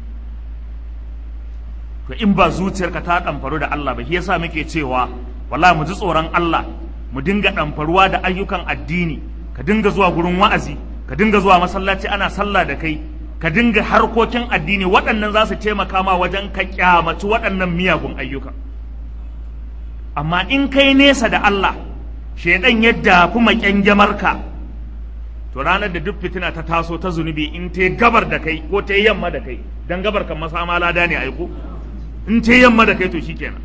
to in ba zuciyarka ta ɗamfaru da Allah ba shi yasa muke cewa wallahi mu ji tsoron Allah mu dinga ɗamfaruwa da ayyukan addini ka dinga zuwa gurin wa'azi ka dinga zuwa masallaci ana sallah da kai ka dinga harkokin addini waɗannan za su taimaka ma wajen ka kyamaci waɗannan miyagun ayyuka amma in kai nesa da Allah shaidan ya dafi makyangamarka to ranar da duk fitina ta taso ta zunubi in ta gabar da kai ko ta yamma da kai dan gabar kan masa ma lada ne aiko in ta yamma da kai to shikenan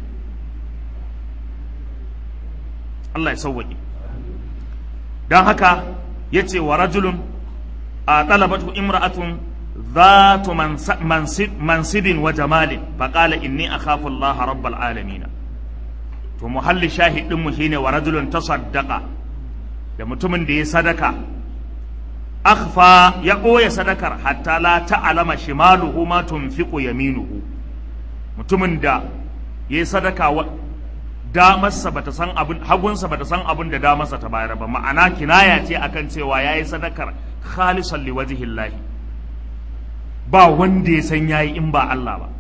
Allah ya sauwaƙe don haka ya ce wa rajulun a ɗalabatu imra'atun ذات منصب منصب وجمال فقال إني أخاف الله رب العالمين to muhalli shahid din mu shine wa rajulun tasaddaqa da mutumin da ya sadaka akhfa ya ɓoye sadakar hatta la ta'lama shimaluhu ma tunfiqu yaminuhu mutumin da ya sadaka wa damarsa bata san abin hagunsa bata san abin da damarsa ta bayar ba ma'ana kinaya ce akan cewa yayi sadakar khalisan liwajhillahi ba wanda ya san yayi in ba Allah ba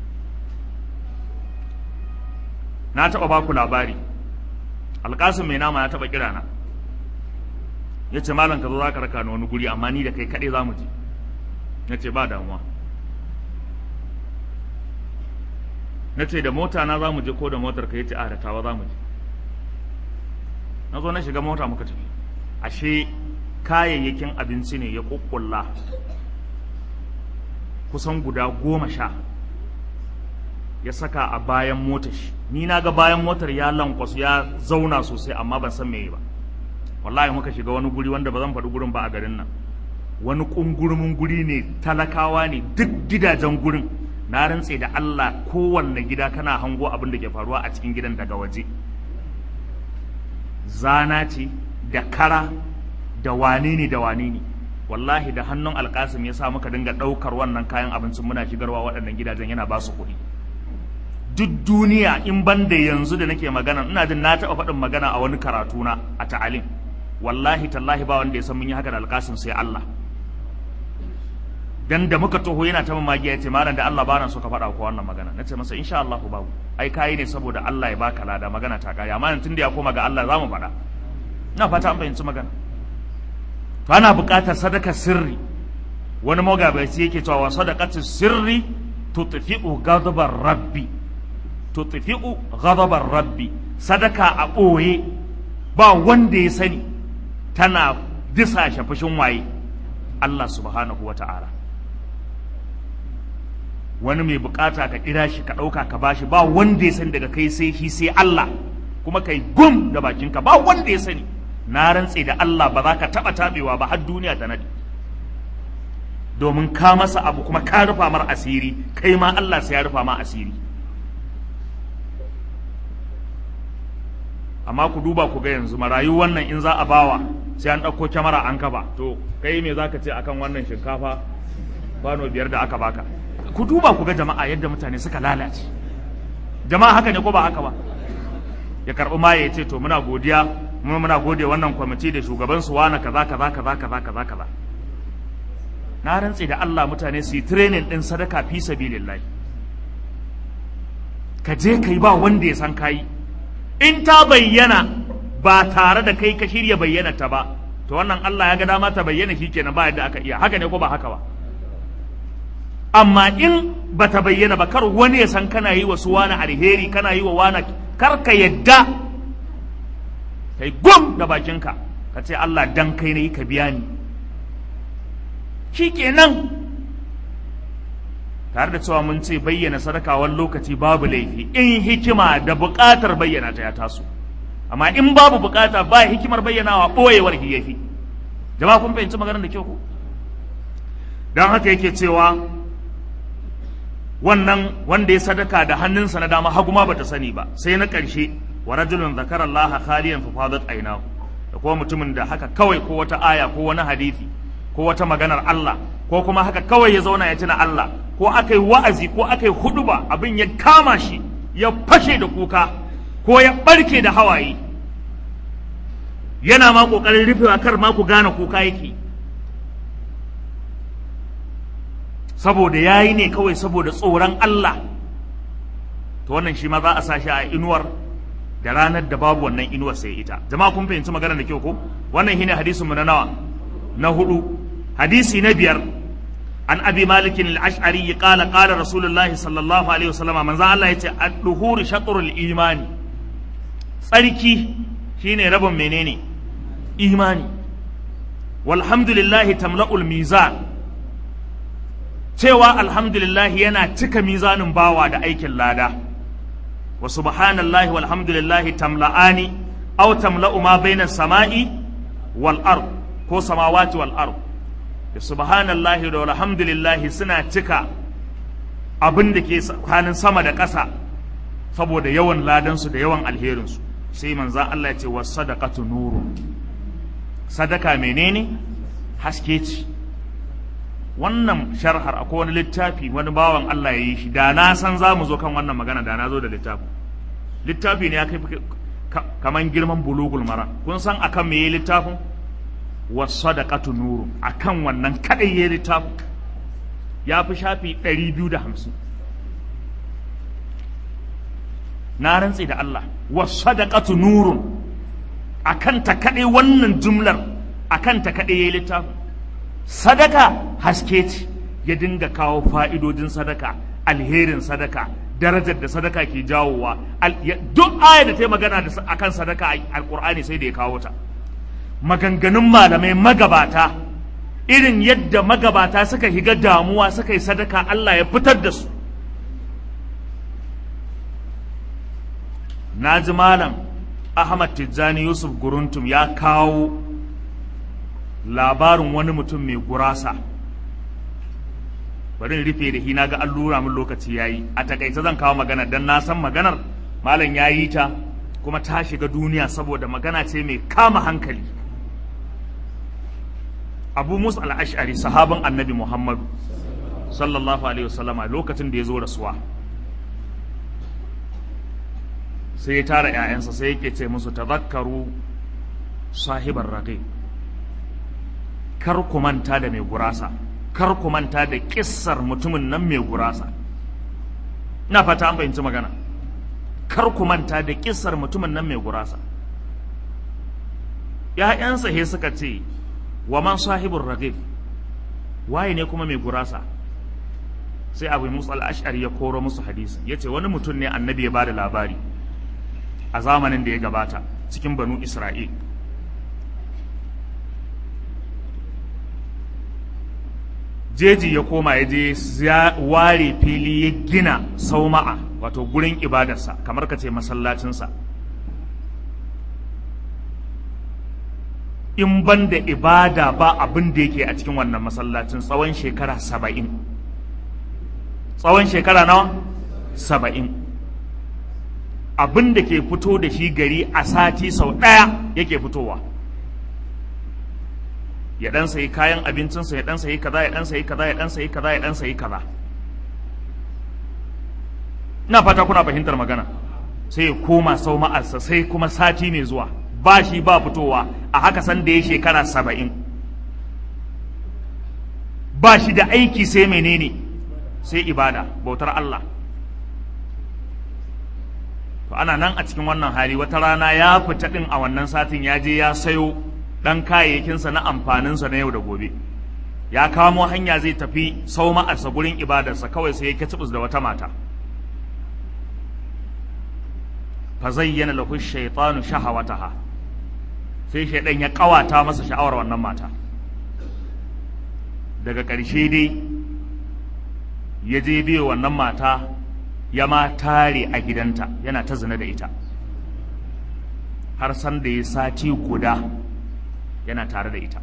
na taɓa ba ku labari alƙasim mai nama ya taɓa kira na ya ce malam ka zo za ka raka ni wani guri amma ni da kai kaɗai za mu je ya ce ba damuwa na ce da mota na za mu je ko da motar ka yace a da tawa za mu je na zo na shiga mota muka tafi ashe kayayyakin abinci ne ya kukkulla kusan guda goma sha ya saka a bayan motar shi ni na ga bayan motar ya lankwasu ya zauna sosai amma ban san meye ba wallahi muka shiga wani guri wanda ba zan faɗi gurin ba a garin nan wani ƙungurumin guri ne talakawa ne duk gidajen gurin na rantse da Allah kowanne gida kana hango abin da ke faruwa a cikin gidan daga waje zana ce da kara da wane ne da wane ne wallahi da hannun alkasim ya sa muka dinga ɗaukar wannan kayan abincin muna shigarwa waɗannan gidajen yana ba su kuɗi duk duniya in ban da yanzu da nake magana ina jin na taɓa faɗin magana a wani karatu na a ta'alim wallahi tallahi ba wanda ya san mun yi haka da alkasim sai Allah dan da muka taho yana ta mamaki ya ce malam da Allah bana so ka faɗa ko wannan magana nace masa insha Allah babu ai kai ne saboda Allah ya baka lada magana ta kare amma tun da ya koma ga Allah zamu faɗa ina fata an fahimci magana to ana buƙatar sadaka sirri wani magabaci yake cewa sadaqatu sirri tutfi'u ghadabar rabbi tutfi'u ghadabar rabbi sadaka a ɓoye ba wanda ya sani tana disa fushin waye Allah subhanahu wa ta'ala wani mai bukata ka kira shi ka ɗauka ka bashi ba wanda ya sani daga kai sai shi sai Allah kuma kai gum da bakinka ba wanda ya sani na rantse da Allah ba za ka taɓa taɓewa ba har duniya ta nadi domin ka masa abu kuma ka rufa mar asiri kai ma Allah sai ya rufa ma asiri amma ku duba ku ga yanzu marayu wannan in za a bawa sai an ɗauko kyamara an kafa to kai me za ka ce akan wannan shinkafa kwano biyar da aka baka ku duba ku ga jama'a yadda mutane suka lalace jama'a haka ne ko ba haka ba ya karɓi maye ya ce to muna godiya mu muna gode wannan kwamiti da shugaban su wani kaza kaza kaza kaza kaza kaza na rantse da Allah mutane su yi training din sadaka fi sabilillahi ka je kai ba wanda ya san kai in ta bayyana ba tare da kai ka shirya bayyana ta ba to wannan Allah ya ga dama ta bayyana shikenan ba yadda aka iya haka ne ko ba haka ba amma in ba ta bayyana ba kar wani ya san kana yi wa su wani alheri kana yi wa wani kar ka yadda kai gum da bakinka ka ce Allah dan kai ne ka biya ni shikenan tare da cewa mun ce bayyana sadaka wani lokaci babu laifi in hikima da buƙatar bayyana ta ya taso amma in babu buƙata ba hikimar bayyanawa ɓoyewar hiyafi jama'a kun fahimci maganar da kyau ko don haka yake cewa wannan wanda ya sadaka da hannunsa na dama hagu ma bata sani ba sai na ƙarshe wa rajulun zakara Allah khaliyan fa fadat aynahu da kuma mutumin da haka kawai ko wata aya ko wani hadisi ko wata maganar Allah ko kuma haka kawai ya zauna ya tuna Allah ko aka yi wa'azi ko aka yi huduba abin ya kama shi ya fashe da kuka ko ya barke da hawaye yana ma kokarin rufewa kar ma ku gane kuka yake saboda ya yi ne kawai saboda tsoron Allah to wannan shi ma za a sashi a inuwar da ranar da babu wannan inuwar sai ita jama'a kun fahimci maganar da kyau ko wannan shine hadisin mu na nawa na hudu hadisi na biyar an abi malikin al-ash'ari qala qala rasulullahi sallallahu alaihi wasallam manzo Allah yace ad-duhur shatrul imani tsarki shine rabin menene imani walhamdulillahi tamla'ul mizan cewa alhamdulillah yana cika mizanin bawa da aikin lada wa subhanallahi walhamdulillahi tamla'ani aw tamla'u ma baina sama'i wal ard ko samawati wal ard da subhanallahi da walhamdulillahi suna cika abin da ke tsakanin sama da ƙasa saboda yawan ladansu da yawan alherinsu sai manzan Allah ya ce wa sadaqatu nuru sadaka menene haske ce wannan sharhar akwai wani littafi wani bawan Allah ya yi shi da na san za mu zo kan wannan magana da na zo da littafi littafi ne ya kai kaman girman bulugul mara kun san akan me yayi littafin wasadaqatu nuru akan wannan kadai yayi littafin ya fi shafi 250 na rantsi da Allah wasadaqatu nurun akan ta kadai wannan jumlar akan ta kadai yayi littafin sadaka haske ce ya dinga kawo fa'idodin sadaka alherin sadaka darajar da sadaka ke jawowa Al- ya- duk aya da ta yi magana da sa- akan sadaka a alkur'ani sai da ya kawo ta maganganun malamai magabata irin yadda magabata suka higa damuwa suka yi sadaka Allah ya fitar da su na ji malam Ahmad Tijjani Yusuf Guruntum ya kawo labarin wani mutum mai gurasa bari in rufe da hina ga allura min lokaci yayi a takaice zan kawo magana dan na san maganar malam ya yi ta kuma ta shiga duniya saboda magana ce mai kama hankali abu musa al-ash'ari sahaban annabi muhammadu sallallahu alaihi wasallama lokacin da ya zo rasuwa sai ya tara 'ya'yansa sai yake ce musu tazakkaru sahibar raqib kar ku manta da mai gurasa kar ku manta da kissar mutumin nan mai gurasa ina fata an fahimci magana kar ku manta da kissar mutumin nan mai gurasa ‘ya'yansa he suka ce wa man sahibin ragib waye ne kuma mai gurasa sai abu musa al'ashari ya koro musu hadisi ya ce wani mutum ne annabi ya ba da labari a zamanin da ya gabata cikin banu isra'il jeji ya koma ya je ya ware fili ya gina sauma'a wato gurin ibadarsa kamar ka ce masallacinsa in ban da ibada ba abin da yake a cikin wannan masallacin tsawon shekara saba'in tsawon shekara nawa saba'in abin da ke fito da shi gari a sati sau ɗaya yake fitowa ya dan sayi kayan abincinsa ya dan sayi kaza ya dan sayi kaza ya dan sayi kaza ya dan sayi kaza ina fata kuna fahimtar magana sai ya koma sau ma'arsa sai kuma sati mai zuwa ba shi ba fitowa a haka san da ya shekara saba'in ba shi da aiki sai menene sai ibada bautar Allah to ana nan a cikin wannan hali wata rana ya fita din a wannan satin ya je ya sayo ɗan kayayyakinsa na amfaninsa na yau da gobe ya kamo hanya zai tafi sau ma'arsa gurin ibadarsa kawai sai ya kacibus da wata mata fa zayyana lahu shaytanu shahawataha sai shaidan ya kawata masa sha'awar wannan mata daga ƙarshe dai ya je biyo wannan mata ya ma tare a gidanta yana ta zina da ita har san da ya sati guda yana tare da ita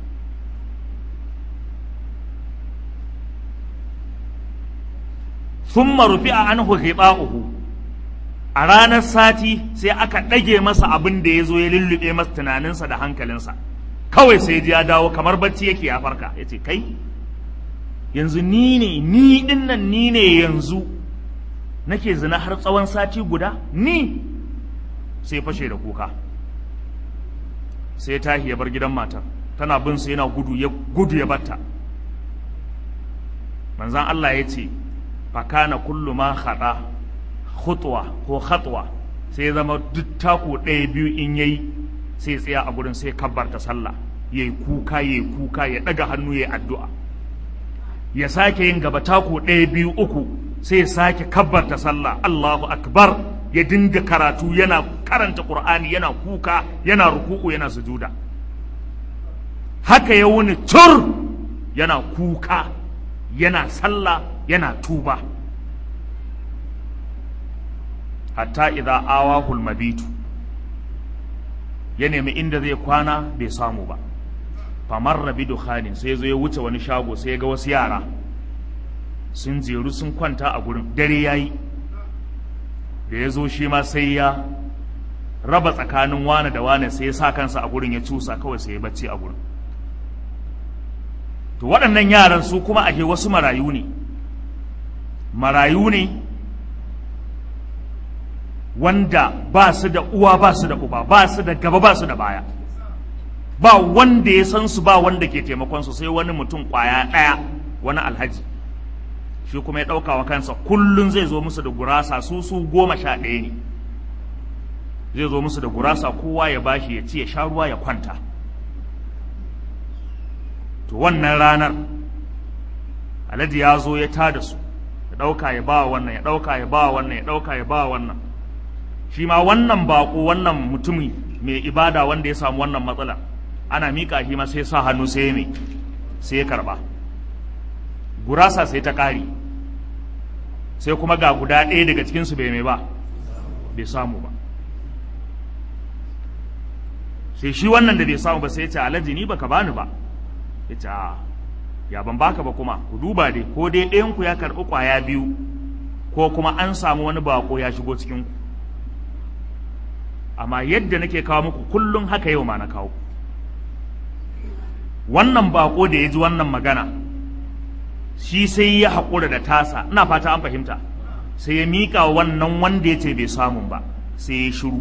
thumma rufi'a anhu ghiba'uhu a ranar sati sai aka ɗage masa abin da ya zo ya lullube masa tunaninsa da hankalinsa kawai sai ji ya dawo kamar bacci yake ya farka ya ce kai yanzu ni ne ni ɗin nan ni ne yanzu nake zina har tsawon sati guda ni sai fashe da kuka sai ya tashi ya bar gidan matar tana bin sa yana gudu ya gudu ya batta manzan Allah ya ce fakana kullu ma khada khutwa ko khatwa sai zama duk taku ɗaya biyu in yayi sai tsaya a gurin sai kabbarta sallah yayi kuka yayi kuka ya daga hannu yayi addu'a ya sake yin gaba taku ɗaya biyu uku sai ya sake kabbarta sallah Allahu akbar ya dinga karatu yana karanta Qur'ani yana kuka yana ruku'u yana sujuda haka ya wuni tur yana kuka yana sallah yana tuba hatta idza awahul mabitu ya nemi inda zai kwana bai samu ba famar rabi dukhanin sai zo ya wuce wani shago sai ya ga wasu yara sun jeru sun kwanta a gurin dare yayi da ya zo shi ma sai ya raba tsakanin wane da wane sai ya sa kansa a gurin ya cusa kawai sai ya bacci a gurin to waɗannan yaran su kuma ake wasu marayu ne marayu ne wanda ba su da uwa ba su da uba ba su da gaba ba su da baya ba wanda ya san su ba wanda ke taimakon su sai wani mutum kwaya ɗaya wani alhaji shi kuma ya ɗauka wa kansa kullum zai zo musu da gurasa su su goma sha ɗaya ne zai zo musu da gurasa kowa ya bashi ya ci ya sha ruwa ya kwanta to wannan ranar alhaji ya zo ya tada su da ɗauka ya ba wannan ya ɗauka ya ba wannan ya ɗauka ya ba wannan shi ma wannan baƙo wannan mutumi mai ibada wanda ya samu wannan matsala ana miƙa shi ma sai sa hannu sai mai sai ya karɓa gurasa sai ta ƙari sai kuma ga guda ɗaya daga cikinsu bai mai ba bai samu ba sai shi wannan da bai samu ba sai ya ce alhaji ni baka bani ba ya ce ya ban baka ba kuma ku duba dai ko dai ɗayan ku ya karɓi ƙwaya biyu ko kuma an samu wani bako ya shigo cikin ku amma yadda nake kawo muku kullum haka yau ma na kawo wannan bako da ya ji wannan magana shi sai ya haƙura da tasa ina fata an fahimta sai ya miƙa wannan wanda ya ce bai samun ba sai ya shiru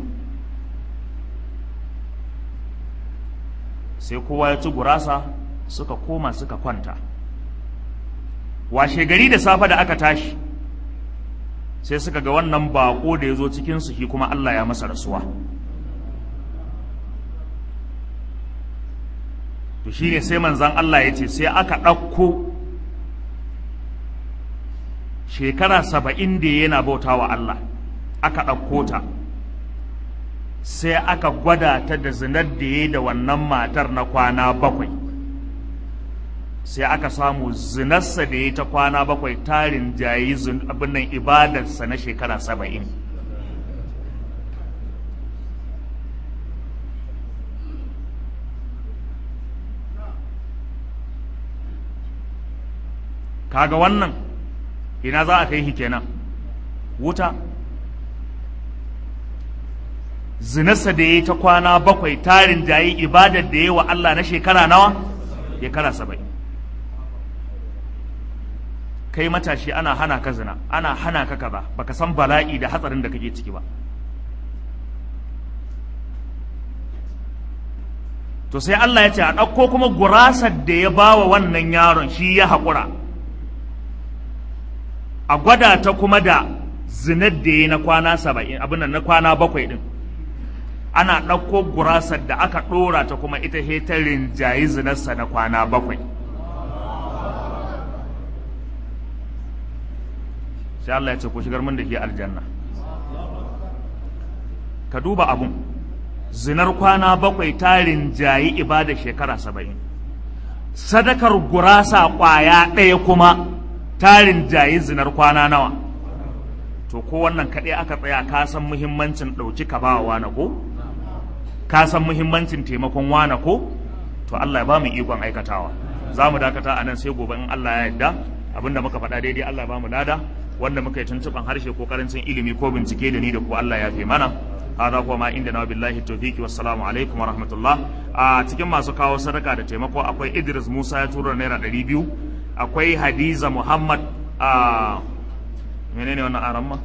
sai kowa ya ci gurasa suka koma suka kwanta washe gari da safe da aka tashi sai suka ga wannan bako da ya zo cikinsu shi kuma Allah ya masa rasuwa to shi ne sai manzan Allah ya ce sai aka ɗauko shekara saba'in da yana bauta wa Allah aka ɗauko ta sai aka gwada ta da zinar da ya da wannan matar na kwana bakwai sai aka samu zinarsa da ya ta kwana bakwai tarin jayi abin nan ibadarsa na shekara saba'in kaga wannan ina za a kai shi kenan wuta zinarsa da ya yi ta kwana bakwai tarin jayi ibadar da ya yi wa Allah na shekara nawa shekara saba'in kai matashi ana hana ka zina ana hana ka kaza baka san bala'i da hatsarin da kake ciki ba to sai Allah ya ce a ɗauko kuma gurasar da ya bawa wannan yaron shi ya haƙura a gwada ta kuma da zinar da ya na kwana saba'in abin na kwana bakwai ɗin ana ɗauko gurasar da aka ɗora ta kuma ita hetarin jayi zinarsa na kwana bakwai sai Allah ya ce ku shigar min da ke aljanna ka duba abun zinar kwana bakwai tarin jayi ibada shekara saba'in sadakar gurasa ƙwaya ɗaya kuma tarin jayi zinar kwana nawa to ko wannan kaɗai aka tsaya ka san muhimmancin ɗauki ka ba wa ko ka san muhimmancin taimakon wana ko to Allah ya ba mu ikon aikatawa za mu dakata a nan sai gobe in Allah ya yarda abinda muka faɗa daidai Allah ya ba mu lada wanda muka yi tuntuɓan harshe ko karancin ilimi ko bincike da ni da ku Allah ya fi mana hada kuma ma inda na billahi tawfiki wassalamu alaikum wa rahmatullah a cikin masu kawo sadaka da taimako akwai Idris Musa ya tura naira ɗari biyu akwai Hadiza Muhammad a menene wannan aramma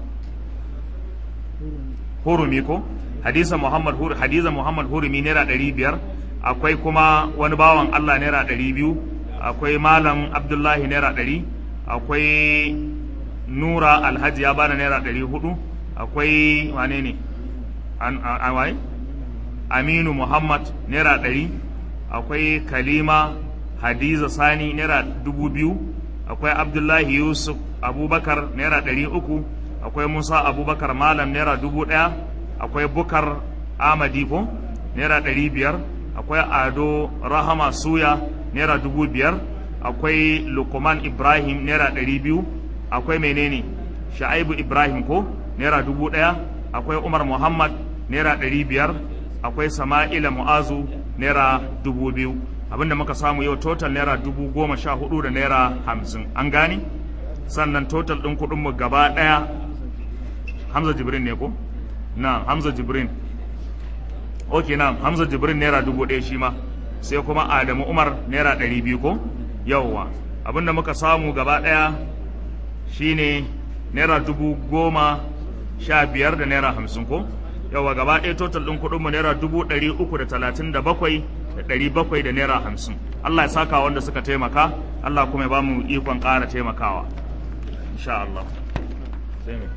hurumi ko Hadiza Muhammad Hur Hadiza Muhammad hurumi naira ɗari biyar akwai kuma wani bawan Allah naira ɗari biyu akwai Malam Abdullahi naira ɗari akwai Nura Alhaji ya bada naira ɗari hudu akwai wane ne an waye Aminu Muhammad naira ɗari akwai Kalima Hadiza Sani naira dubu biyu akwai Abdullahi Yusuf Abubakar naira ɗari uku akwai Musa Abubakar Malam naira dubu ɗaya akwai Bukar Amadi ko naira ɗari biyar akwai Ado Rahama Suya naira dubu biyar akwai Lukman Ibrahim naira ɗari biyu akwai menene Sha'ibu Ibrahim ko naira dubu ɗaya akwai Umar Muhammad naira ɗari biyar akwai Sama'ila Mu'azu naira dubu biyu abinda muka samu yau total naira dubu goma sha hudu da naira hamsin an gane sannan total ɗin kuɗinmu gaba ɗaya Hamza Jibrin ne ko? na Hamza Jibrin ok na Hamza Jibrin naira dubu ɗaya shi ma sai kuma Adamu Umar naira ɗari biyu ko? yauwa abinda muka samu gaba ɗaya shine naira dubu goma sha biyar da naira hamsin ko yawa gaba ɗaya total ɗin kuɗinmu naira dubu ɗari uku da talatin da bakwai da ɗari bakwai da naira hamsin Allah ya saka wanda suka taimaka Allah kuma ya ba mu ikon ƙara taimakawa insha Allah sai me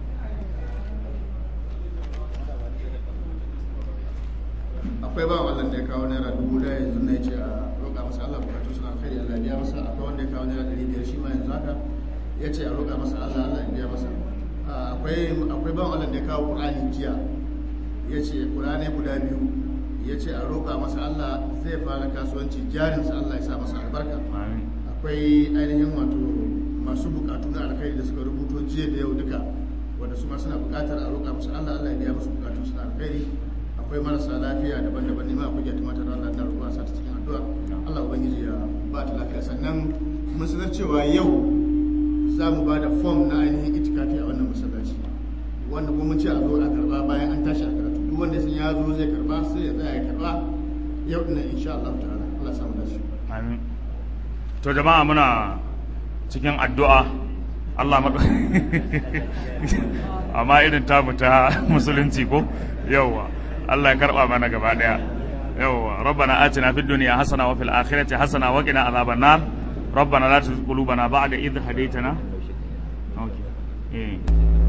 akwai ba wallan da ya kawo naira dubu daya yanzu na ce a roƙa masa Allah bukatu suna kai Allah biya masa akwai wanda ya kawo naira ɗari biyar shi ma yanzu haka ya ce a roƙa masa Allah Allah ya biya masa Ah, akwai akwai ban Allah da ya kawo Qur'ani jiya ya ce Qur'ani guda biyu ya ce a roƙa masa Allah zai fara kasuwanci jarinsa Allah ya sa masa albarka amin akwai ainihin wato masu bukatu na alkhairi da suka rubuto jiya da yau duka wanda su ma suna bukatar a roƙa musu Allah Allah ya biya musu bukatu suna alkhairi akwai marasa lafiya daban-daban ne ma akwai gyatuma ta Allah na roƙa sa ta cikin addu'a Allah ubangiji ya ba ta lafiya sannan mun sanar cewa yau za mu ba da form na ainihin itikafi a wannan masallaci wanda kuma mun ce a zo a karba bayan an tashi a karatu duk wanda sun ya zo zai karba sai ya tsaya ya karba yau ina insha Allah ta'ala Allah ya samu dace amin to jama'a muna cikin addu'a Allah maɗa amma irin tamu ta musulunci ko yawwa Allah ya karɓa mana gaba ɗaya yawwa rabbana atina fid dunya hasana wa fil akhirati hasana wa qina adhaban nar rabbana la tuzigh qulubana ba'da idh hadaytana okay eh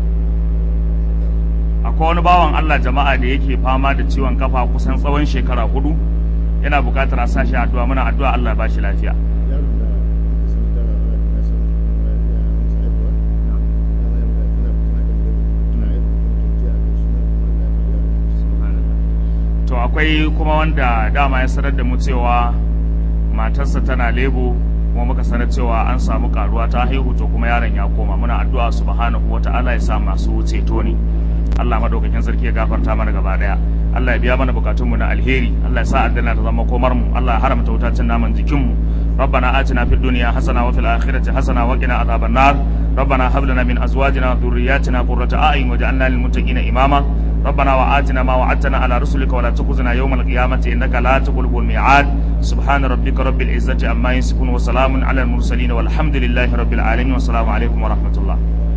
akwai wani bawan Allah jama'a da yake fama da ciwon kafa kusan tsawon shekara hudu yana buƙatar a sa shi addu'a muna addu'a Allah ya ba shi lafiya yaron da aka san da na san ya musu haihuwa ya mai da tana tana da tana haihuwa to ji a kai suna kuma Allah ya to akwai kuma wanda dama ya sanar da mu cewa matarsa tana lebo kuma muka sanar cewa an samu karuwa ta haihu to kuma yaron ya koma muna addu'a subhanahu wata'ala ya sa masu ceto ne Allah madaukakin sarki ya gafarta mana gaba daya Allah ya biya mana bukatunmu na alheri Allah ya sa aljanna ta zama komar mu Allah ya haramta wutacin naman jikin mu ربنا آتنا في الدنيا حسنة وفي الآخرة حسنة وقنا عذاب النار ربنا هب لنا من أزواجنا وذرياتنا قرة أعين واجعلنا للمتقين إماما ربنا وآتنا ما وعدتنا على رسلك ولا تخزنا يوم القيامة إنك لا تخلف الميعاد سبحان ربك رب العزة عما يصفون وسلام على المرسلين والحمد لله رب العالمين والسلام عليكم ورحمة الله